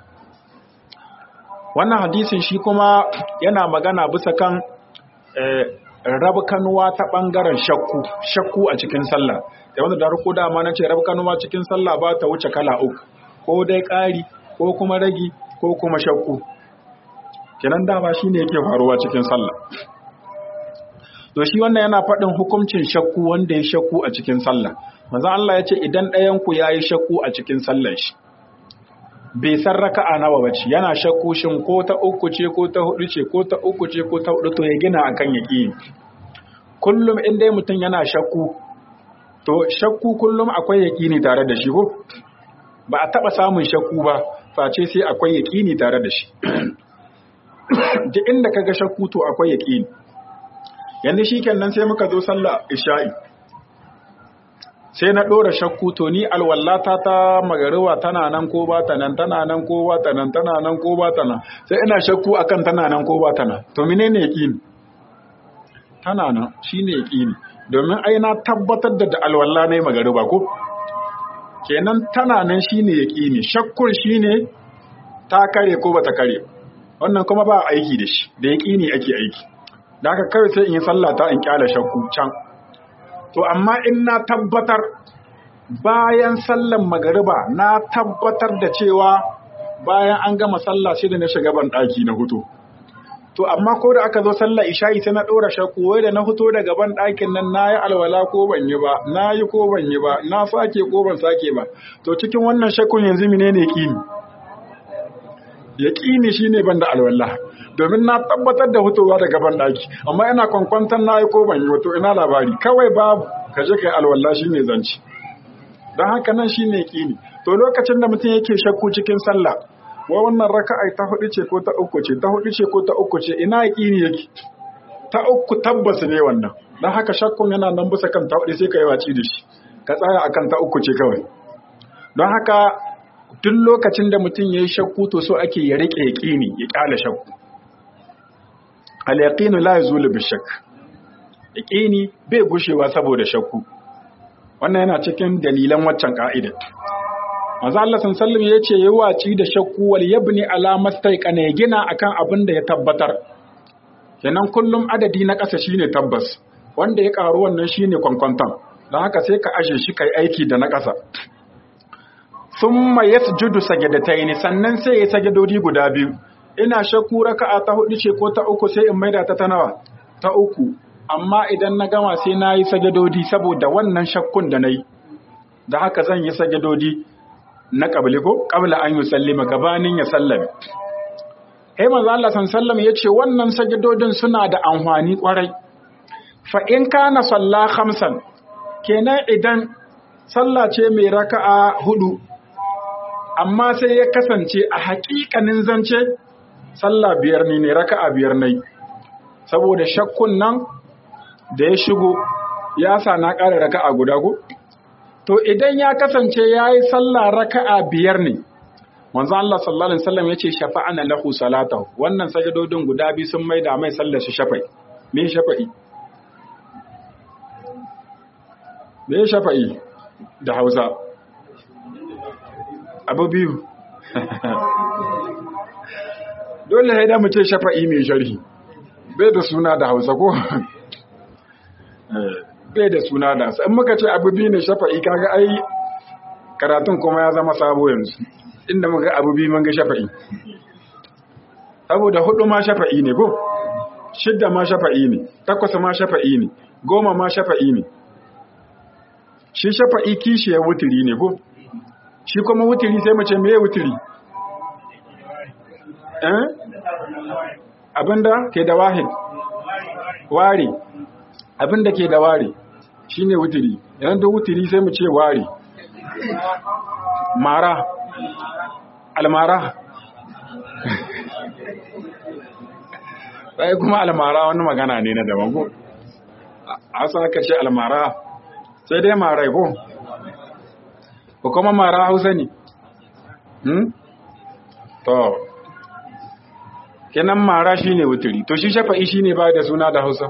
wannan hadisin shi kuma yana magana bisa kan rabkanuwa ta bangaren shakku shakku a cikin sallah da wanda da ruku dama na ce rabkanuwa cikin sallah ba ta wuce kala uku ko dai ƙari ko kuma ragi ko kuma shakku kenan dama shine yake faruwa cikin sallah to shi wannan yana faɗin hukuncin shakku wanda ya shakku a cikin sallah manzo Allah ya ce idan ɗayan ku yayi shakku a cikin sallar shi bai san raka'a nawa bace yana shakku shin ko ta uku ce ko ta hudu ce ko ta uku ce ko ta hudu to ya gina akan yaqini kullum in dai mutum yana shakku to shakku kullum akwai yaqini tare da shi ko ba a taba samun shakku ba face sai akwai yaqini tare da shi duk inda kaga shakku to akwai yaqini yanzu shikenan sai muka zo sallah isha'i sai na ɗora shakku to ni alwallata ta magariwa tana nan ko ba ta nan tana nan ko ba ta nan tana nan ko ba ta nan sai ina shakku akan tana nan ko ba ta nan to menene yaqini tana nan shine yaqini domin ai na tabbatar da da alwalla ne magariba ko kenan tana nan shine yaqini shakkun shine ta kare ko bata kare wannan kuma ba aiki da shi da yaqini ake aiki da haka kawai sai in yi sallah ta in kyala shakku can to amma in na tabbatar bayan sallan magariba na tabbatar da cewa bayan an gama sallah sai da na shiga ban daki na hutu to amma ko da aka zo sallah isha'i sai na dora shakku wai da na huto daga ban dakin nan nayi alwala ko ban yi ba nayi ko ban yi ba na sake ko ban sake ba to cikin wannan shakkun yanzu menene yaqini yaqini shine ban da alwala domin na tabbatar da hutowa daga ban daki amma ina kwankwantan nayi ko ban yi ba to ina labari kawai babu ka je kai alwala shine zanci dan haka nan shine yaqini to lokacin da mutum yake shakku cikin sallah wa wannan raka'a ta hudu ce ko ta uku ce ta hudu ce ko ta uku ce ina yaqini yake ta uku tabbas ne wannan dan haka shakkun yana nan bisa kan ta hudu sai ka yi waci da shi ka tsaya akan ta uku ce kawai don haka duk lokacin da mutum yayi shakku to so ake ya rike yaqini ya kyale shakku al yaqinu la yazulu bi shakk yaqini bai gushewa saboda shakku wannan yana cikin dalilan waccan ka'idar Maza Allah sallam ya ce yi waci da shakku wal yabni ala mastaiqana ya gina akan abin da ya tabbatar. Kenan kullum adadi na ƙasa shine tabbas, wanda ya ƙaru wannan shine kwankwanton. Don haka sai ka ashe shi kai aiki da na ƙasa. Summa yasjudu sajadataini sannan sai ya sajadodi guda biyu. Ina shakku raka'a ta hudu ce ko ta uku sai in maida ta ta nawa? Ta uku. Amma idan na gama sai na yi sajadodi saboda wannan shakkun da na yi. Da haka zan yi sajadodi na ƙabli ko ƙabla an yi sallima gabanin ya sallame. Hai manzo Allah sallam ya ce wannan sajidodin suna da amfani ƙwarai. fa in kana salla khamsan kenan idan sallah ce mai raka'a hudu amma sai ya kasance a haƙiƙanin zance sallah biyar ne ne raka'a biyar ne saboda shakkun nan da ya shigo ya sa na ƙara raka'a guda ko to idan ya kasance yayi sallah raka'a biyar ne manzo Allah sallallahu alaihi wasallam yace shafa'ana lahu salatahu wannan sajadodin guda biyu sun maida mai sallar shi shafa'i me shafa'i me shafa'i da Hausa abu biyu dole sai da mu ce shafa'i mai sharhi bai da suna da Hausa ko bai da suna da in muka ce abu biyu ne shafa'i kaga ai karatun kuma ya zama sabo yanzu inda muka abu biyu mun ga shafa'i saboda hudu ma shafa'i ne ko shidda ma shafa'i ne takwas ma shafa'i ne goma ma shafa'i ne shi shafa'i kishiyar wuturi ne ko shi kuma wuturi sai mace meye wuturi eh abinda ke da wahid ware abinda ke da ware shine wuturi yanzu da wuturi sai mu ce ware mara almara sai kuma almara wani magana ne na daban ko a sa ka ce almara sai dai marai ko ko kuma mara hausa ne hmm to kenan mara shine wuturi to shi shafa'i shine ba da suna da hausa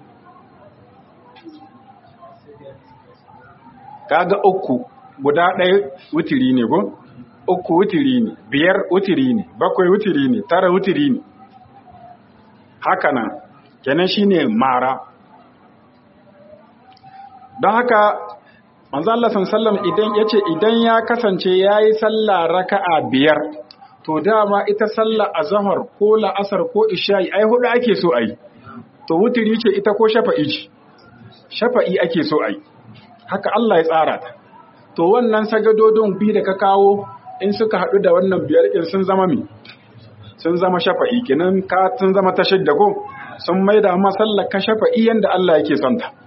kaga uku guda ɗaya wuturi ne ko uku wuturi ne biyar wuturi ne bakwai wuturi ne tara wuturi ne haka nan kenan shine mara don haka manzo Allah sallallahu idan yace idan ya kasance yayi sallah raka'a biyar to dama ita sallah azhar ko la'asar ko isha'i ai hudu ake so ai to wuturi ce ita ko shafa'i ce shafa'i ake so ai haka Allah ya tsara ta to wannan sagadodin bi da ka kawo in suka haɗu da wannan biyar ɗin sun zama mi sun zama shafa'i kenan ka sun zama ta shidda ko sun maida ma sallar ka shafa'i yanda Allah yake son ta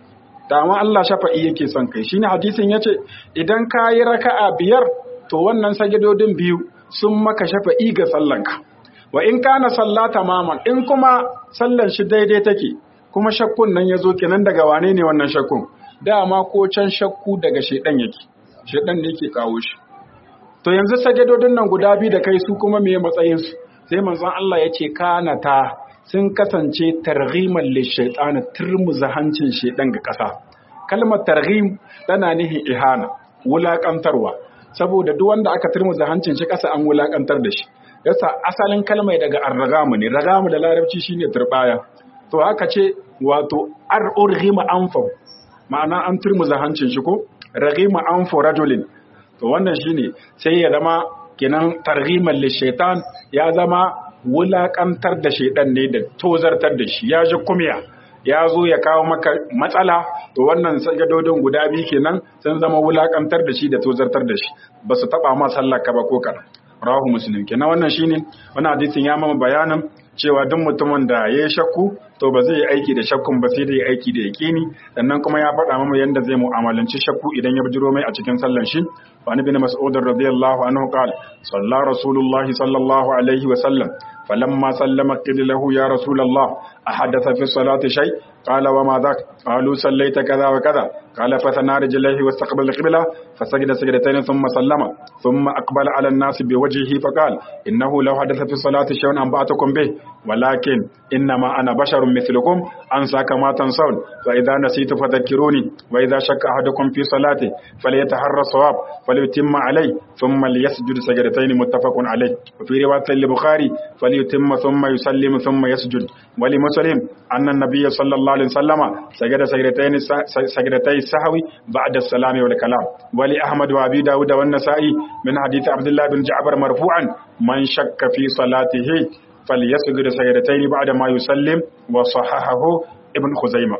dama Allah shafa'i yake son kai shine hadisin yace idan ka yi raka'a biyar to wannan sagadodin biyu sun maka shafa'i ga sallanka wa in kana sallata maman in kuma sallan shi daidai take kuma shakkun nan yazo kenan daga wane ne wannan shakkun dama ko can shakku daga shedan yake shedan ne yake kawo shi to yanzu sajadodin nan guda biyu da kai su kuma meye matsayin su sai manzon Allah yace kana ta sun kasance targhiman lishaitan turmuza hancin shedan ga kasa kalmar targhim tana nihin ihana wulakantarwa saboda duk wanda aka turmuza hancin shi kasa an wulakantar da shi yasa asalin kalmai daga arragamu ne ragamu da larabci shine turbaya to haka ce wato ar urghima anfa ma'ana an turmuza hancin shi ko raghima anfu rajulin to wannan shine sai ya zama kenan targhiman lishaitan ya zama wulakantar da shaidan ne da tozartar da shi ya ji kumya ya zo ya kawo maka matsala to wannan sajadodin guda biyu kenan sun zama wulakantar da shi da tozartar da shi ba su taba ma sallar ka ba ko kaɗan rawahu muslim kenan wannan shine wannan hadisin ya mama bayanin cewa duk mutumin da ya yi shakku to ba zai yi aiki da shakkun ba sai da ya aiki da yaƙini sannan kuma ya faɗa mama yadda zai mu'amalanci shakku idan ya bijiro mai a cikin sallan shi wa ni bin mas'ud radiyallahu anhu qala salla rasulullahi sallallahu alaihi wa sallam فلما سلم قيل له يا رسول الله أحدث في الصلاة شيء قال وما ذاك قالوا صليت كذا وكذا قال فثنى رجليه واستقبل القبلة فسجد سجدتين ثم سلم ثم أقبل على الناس بوجهه فقال إنه لو حدث في الصلاة شيء أنبأتكم به ولكن إنما أنا بشر مثلكم أنسى كما تنسون فإذا نسيت فذكروني وإذا شك أحدكم في صلاته فليتحرى الصواب فليتم عليه ثم ليسجد سجدتين متفق عليه وفي رواية البخاري فليتم ثم يسلم ثم يسجد ولمسلم أن النبي صلى الله عليه وسلم سجد سجدتين سجدتي السهو بعد السلام والكلام ولأحمد وأبي داود والنسائي من حديث عبد الله بن جعفر مرفوعا من شك في صلاته فليسجد سجدتين بعد ما يسلم وصححه ابن خزيمة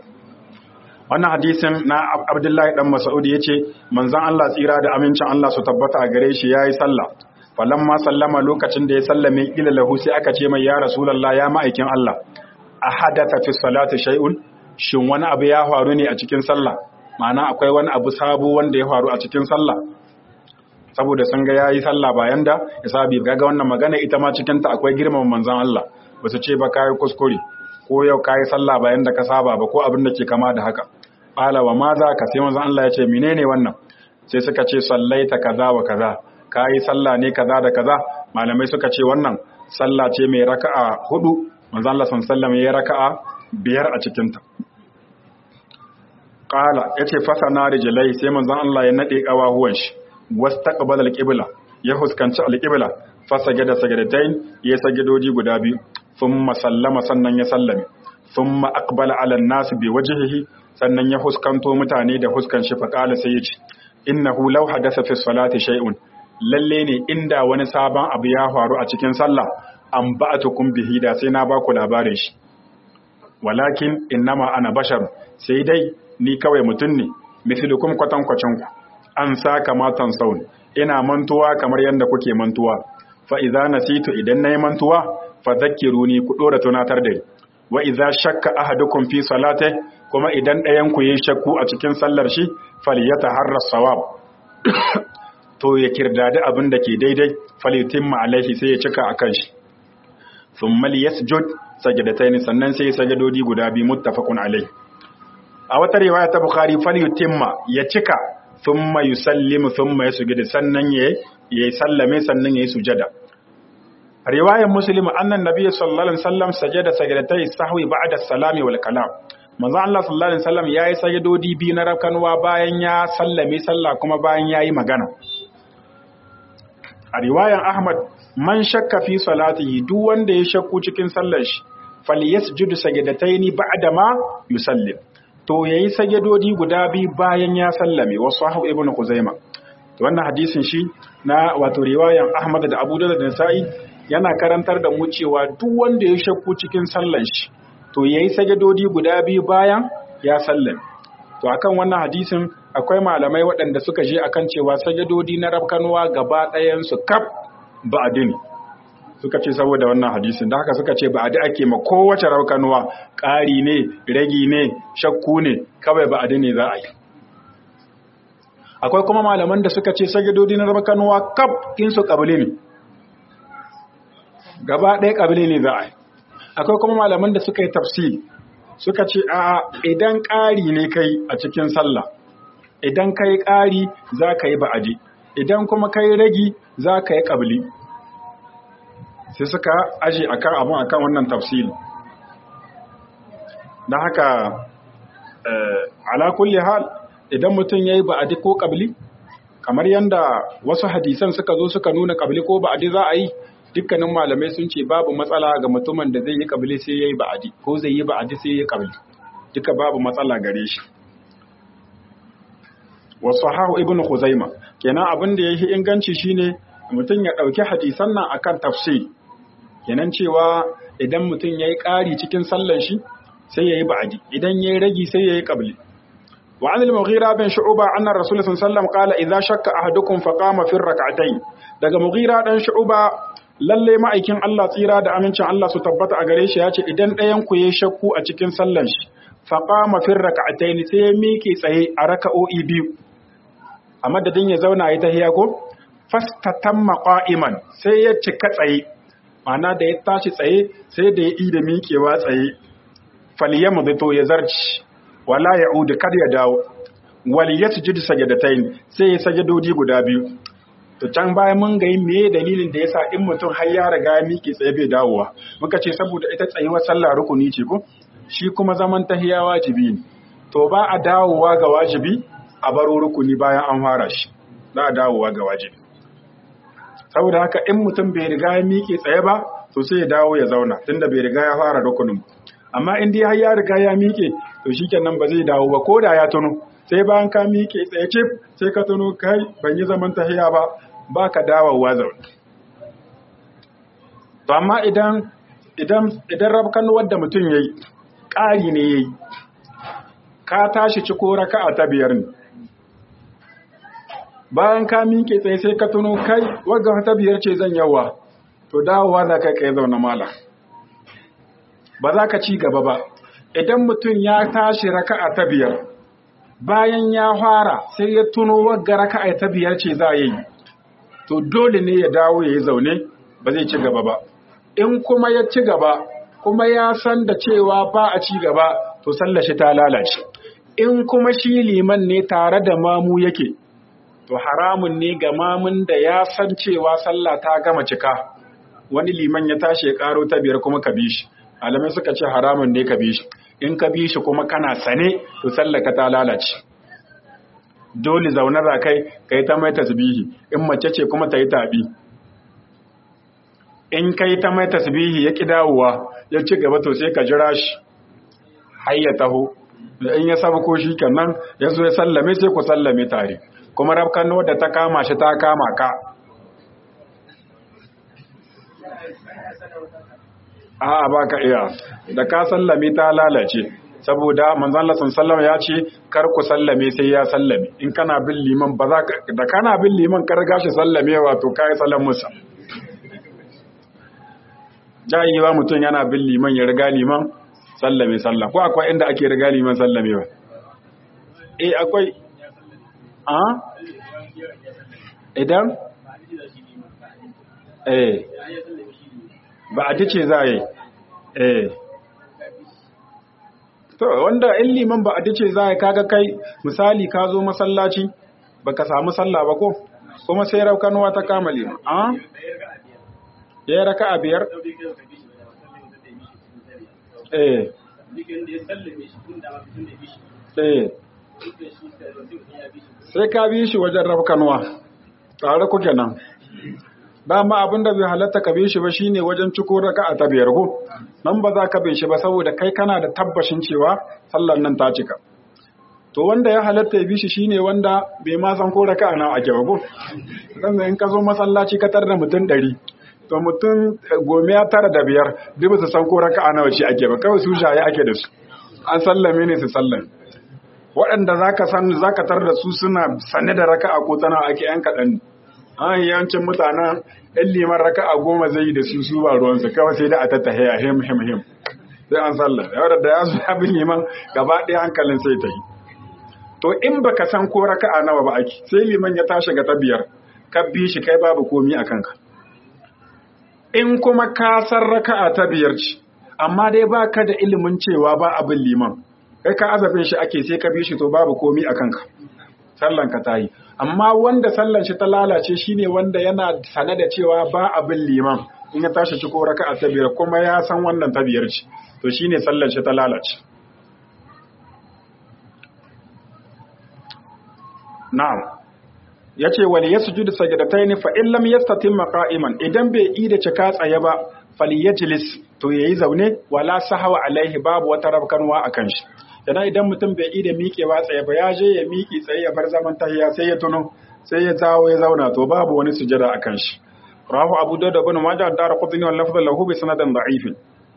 wannan hadisin na Abdullahi dan Mas'ud yace manzon Allah tsira da amincin Allah su tabbata a gare shi yayi sallah falamma sallama lokacin da ya sallame ila lahu sai aka ce mai ya rasulullah ya ma'aikin Allah a hadatha fi salati shay'un shin wani abu ya faru ne a cikin sallah ma'ana akwai wani abu sabo wanda ya faru a cikin sallah saboda sun ga yayi sallah bayan da ya sabi ga wannan magana ita ma cikin ta akwai girman manzon Allah ba su ce ba kai kuskure ko yau kai sallah bayan da ka saba ba ko abin da ke kama da haka qala wa ma za ka sai manzon Allah ya ce menene wannan sai suka ce sallaita kaza wa kaza kai sallah ne kaza da kaza malamai suka ce wannan sallah ce mai raka'a hudu manzon Allah sallallahu alaihi wasallam ya raka'a biyar a cikin ta qala yace fasana rijlai sai manzon Allah ya nade kawahuwan shi wastaqbala alqibla ya huskanci alqibla fa sajada sajadatain ya sagidoji guda biyu thumma sallama sannan ya sallame thumma aqbala ala an-nas bi wajhihi sannan ya huskanto mutane da huskan shi fa qala sai ya ce innahu law hadatha fi salati shay'un lalle ne inda wani sabon abu ya faru a cikin sallah an ba'atukum bihi da sai na baku labarin shi walakin innama ana bashar sai dai ni kawai mutum ne mislukum kwatankwacin ku an sa kamatan saun ina mantuwa kamar yadda kuke mantuwa fa idza nasitu idan nayi mantuwa fa dhakkiruni ku dora tunatar da ni wa idza shakka ahadukum fi salati kuma idan ɗayan ku yayi shakku a cikin sallar shi falyataharra sawab to ya kirdadi abin da ke daidai falyutimma alaihi sai ya cika akan shi thumma liyasjud sajadatayn sannan sai sajadodi guda biyu muttafaqun alaihi a wata riwaya ta bukhari falyutimma ya cika thumma yusallimu thumma yasjudu sannan ya yi sallame sannan ya yi sujada riwayar muslim annan nabiy sallallahu alaihi wasallam sajada sajadatai sahwi ba'da salami wal kalam manzo Allah sallallahu alaihi wasallam yayi sajadodi biyu na rakanwa bayan ya sallame sallah kuma bayan yayi magana a riwayar ahmad man shakka fi salatihi duk wanda ya shakku cikin sallar shi falyasjudu sajadataini ba'da ma yusallim to yayi sajadodi guda biyu bayan ya sallame wasu hahu ibnu kuzaima wannan hadisin shi na wato riwayan Ahmad da Abu Dawud da Nasa'i yana karantar da mu cewa duk wanda ya shakku cikin sallan shi to yayi sajadodi guda biyu bayan ya sallame to akan wannan hadisin akwai malamai waɗanda suka je akan cewa sajadodi na rabkanuwa gaba ɗayan su kaf ba'adi ne suka ce saboda wannan hadisin da haka suka ce ba'adi ake ma kowace rabkanuwa ƙari ne ragi ne shakku ne kawai ba'adi ne za a yi akwai kuma malaman da suka ce sajadodi na rabkanuwa kaf in su ƙabili ne gaba ɗaya ƙabili ne za a yi akwai kuma malaman da suka yi tafsiri suka ce a idan ƙari ne kai a cikin sallah idan kai ƙari za ka yi ba'adi idan kuma kai ragi za ka yi ƙabli sai suka aji akan abin akan wannan tafsiri don haka ala kulli hal idan mutum ya yi ba'adi ko ƙabli kamar yadda wasu hadisan suka zo suka nuna ƙabli ko ba'adi za a yi dukkanin malamai sun ce babu matsala ga mutumin da zai yi kabili sai ya yi ba'adi ko zai yi ba'adi sai ya yi kabili duka babu matsala gare shi wasu hahu ibn Khuzaima kenan abin da ya yi inganci shine mutum ya ɗauki hadisan nan akan tafsir kenan cewa idan mutum ya yi ƙari cikin sallan shi sai ya yi ba'adi idan ya yi ragi sai ya yi kabili وعن المغيرة بن شعوبة أن الرسول صلى الله عليه وسلم قال إذا شك أحدكم فقام في الركعتين daga Mughira dan Shu'ba lalle ma'aikin Allah tsira da amincin Allah su tabbata a gare shi ya ce idan ɗayan ku yayi shakku a cikin sallan shi fa qama fi rak'atayn sai ya miƙe tsaye a raka'o'i biyu a madadin ya zauna ya tahiya ko fastatamma qa'iman sai ya cika tsaye ma'ana da ya tashi tsaye sai da ya yi da miƙewa tsaye falyamdu to ya zarci wala ya'ud kar ya dawo wal yasjud sajadatayn sai ya sajadodi guda biyu to can bayan mun ga me dalilin da yasa in mutum har ya riga ya miƙe tsaye bai dawowa muka ce saboda ita tsayuwar sallah rukuni ce ko shi kuma zaman tahiya wajibi ne to ba a dawowa ga wajibi a baro rukuni bayan an fara shi za a dawowa ga wajibi saboda haka in mutum bai riga ya miƙe tsaye ba to sai ya dawo ya zauna tunda bai riga ya fara rukunin amma in dai har ya riga ya miƙe to shikenan ba zai dawo ba ko da ya tuno sai bayan ka miƙe tsaye cif sai ka tuno kai ban yi zaman tahiya ba ba ka dawowa zaune. To, amma idan idan idan rabkan wadda mutum ya yi, ƙari ne ya yi, ka tashi ciko raka'a ta biyar ne. Bayan ka miƙe tsaye sai ka tuno kai, wagga ta biyar ce zan yawa, to dawowa za ka kai zaune mala. Ba za ka ci gaba ba, idan mutum ya tashi raka'a ta biyar bayan ya fara sai ya tuno wagga raka'a ta biyar ce za yi to dole ne ya dawo ya yi zaune ba zai ci gaba ba in kuma ya ci gaba kuma ya san da cewa ba a ci gaba to sallar shi ta lalace in kuma shi liman ne tare da mamu yake to haramun ne ga mamun da ya san cewa sallah ta gama cika wani liman ya tashi ya karo ta biyar kuma ka bi shi malamai suka ce haramun ne ka bi shi in ka bi shi kuma kana sane to sallah ka ta lalace dole zaune za kai kai ta mai tasbihi in mace ce kuma ta yi tabi in kai ta mai tasbihi ya ki dawowa ya ci gaba to sai ka jira shi har ya taho da in ya saba ko shi kenan ya zo ya sallame sai ku sallame tare kuma rafkan da ta kama shi ta kama ka a ba ka iya da ka sallame ta lalace saboda manzon Allah sallallahu ya ce kar ku sallame sai ya sallame in kana bin liman ba za ka da kana bin liman kar gashi sallamewa to kai sallan musa jayewa mutum yana bin liman ya riga liman sallame sallah ko akwai inda ake riga liman sallamewa eh akwai a idan eh ba a dace za yi eh to wanda in liman ba a dace za yi kaga kai misali ka zo masallaci baka samu sallah ba ko kuma sai raukanuwa ta kama liman a ya raka a biyar eh eh sai ka bi shi wajen rafkanuwa tare kuke nan dama abin da bai halatta ka bi shi ba shine wajen ciko raka a tabiyar ko nan ba za ka bi shi ba saboda kai kana da tabbashin cewa sallar nan ta cika to wanda ya halatta ya bi shi shine wanda bai ma san ko raka na ake ba ko dan in ka zo masallaci ka tar da mutum ɗari to mutum gome ya tara da biyar duk su san ko raka nawa ce ake ba kawai su shaye ake da su an sallame ne su sallame waɗanda za ka san za ka tar da su suna sane da raka'a ko tana ake yan kaɗan an yawancin mutanen ɗan liman raka'a goma zai yi da su su ba ruwansu kawai sai da a tattahe a him him him sai an sallah yau da ya zo ya bi liman gaba ɗaya hankalin sai ta yi to in baka san ko raka'a nawa ba ake sai liman ya tashi ga ta biyar ka bi shi kai babu komi a kanka in kuma ka san raka'a ta biyar ce amma dai baka da ilimin cewa ba abin liman kai ka azabin shi ake sai ka bi shi to babu komi a kanka sallan ka tayi amma wanda sallan shi ta lalace shine wanda yana sane da cewa ba abin liman in ya tashi ciko raka'a ta biyar kuma ya san wannan ta biyar ce to shine sallan shi ta lalace na'am yace wal yasjudu sajdatayn fa in lam yastatim qa'iman idan bai yi da cika tsaye ba falyajlis to yayi zaune wala sahawa alaihi babu wata rabkanwa akan shi yana idan mutum bai yi da miƙewa tsaye ba ya je ya miƙe tsaye ya bar zaman tahiya sai ya tuno sai ya zawo ya zauna to babu wani sujada akan shi rahu abu da da bin majah da qutni wal lafdh lahu bi sanadin da'if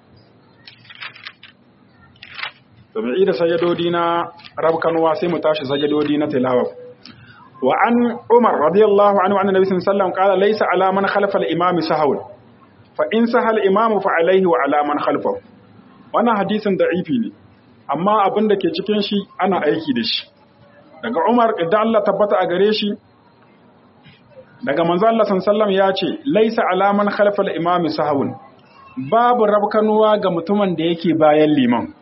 to mai yi da sajadodi na rabkanwa sai mu tashi sajadodi na tilawa وعن عمر رضي الله عنه عن النبي صلى الله عليه وسلم قال ليس على من خلف الإمام سهو فإن سهى الإمام فعليه وعلى من خلفه wannan hadisin da'ifi ne amma abin da ke cikin shi ana aiki da shi daga Umar idan Allah tabbata a gare shi daga manzo Allah sallallahu ya ce laisa alaman khalfal imami sahawun babu rabkanuwa ga mutumin da yake bayan liman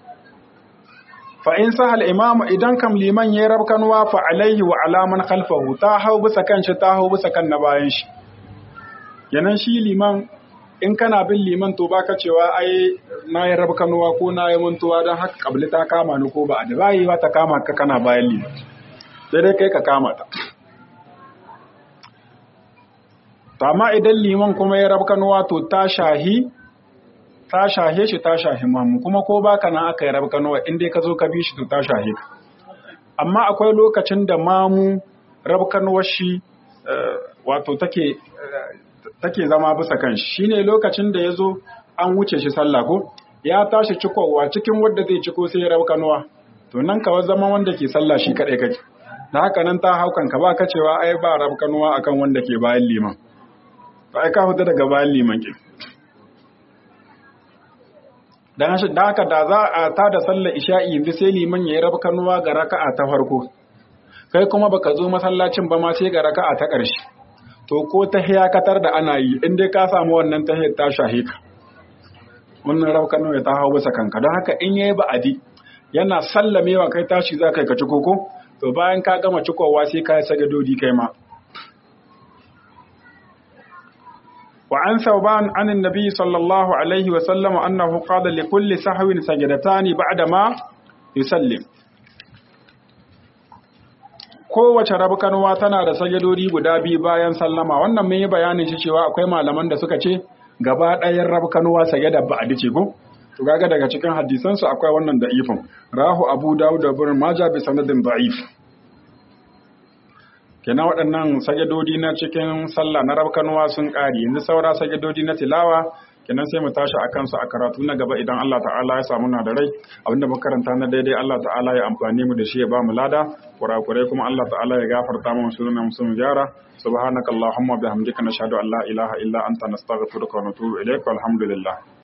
fa in sahal imamu idan kam liman yayi rabkanwa fa alaihi wa alaman khalfahu ta hau bisa kan shi ta hau bisa kan na bayan shi yanan shi liman in kana bin liman to baka cewa ai na yi rabkanwa ko na yi mantuwa don haka kabli ta kama ni ko ba da bayi ba ta kama ka kana bayan liman sai dai kai ka kama ta amma idan liman kuma ya rabkanwa to ta shahi ta shahe shi ta shahi mamu kuma ko baka nan aka yi rabkanuwa in dai ka zo ka bi shi to ta shahe ka amma akwai lokacin da mamu rabkanuwar shi wato take take zama bisa kan shi shine lokacin da ya zo an wuce shi sallah ko ya tashi cikowa cikin wanda zai ciko sai rabkanuwa to nan kawai zama wanda ke sallah shi kadai kake da haka nan ta haukan ka ba ka cewa ai ba rabkanuwa akan wanda ke bayan liman ba ai ka fita daga bayan liman ke dan shi da haka da za a ta da sallar isha'i yanzu sai liman ya yi rabkanuwa ga raka'a ta farko kai kuma baka zo masallacin ba ma sai ga raka'a ta ƙarshe to ko ta hiyakatar da ana yi in dai ka samu wannan ta ta shahe ka wannan rabkanuwa ta hau bisa kanka don haka in yayi ba'adi yana sallamewa kai tashi za ka yi ka ci koko to bayan ka gama cikowa sai ka yi sagadodi kai ma وعن ثوبان عن النبي صلى الله عليه وسلم أنه قال لكل سهو سجدتان بعدما يسلم kowace rabkanwa tana da sajadori guda biyu bayan sallama wannan mun yi bayanin shi cewa akwai malaman da suka ce gaba ɗayan rabkanwa sajada ba a dace ko to kaga daga cikin hadisan su akwai wannan da ifin rahu abu dawud da ibn majah bi sanadin da'if kenan waɗannan sajadodi na cikin sallah na rabkanuwa sun ƙari yanzu saura sajadodi na tilawa kenan sai mu tashi a kansu a karatu na gaba idan Allah ta'ala ya samu na da rai abinda muka karanta na daidai Allah ta'ala ya amfani mu da shi ya ba mu lada kurakurai kuma Allah ta'ala ya gafarta mu sunan mu sun gyara subhanakallahumma bihamdika nashhadu an la ilaha illa anta nastaghfiruka wa natubu ilaik walhamdulillah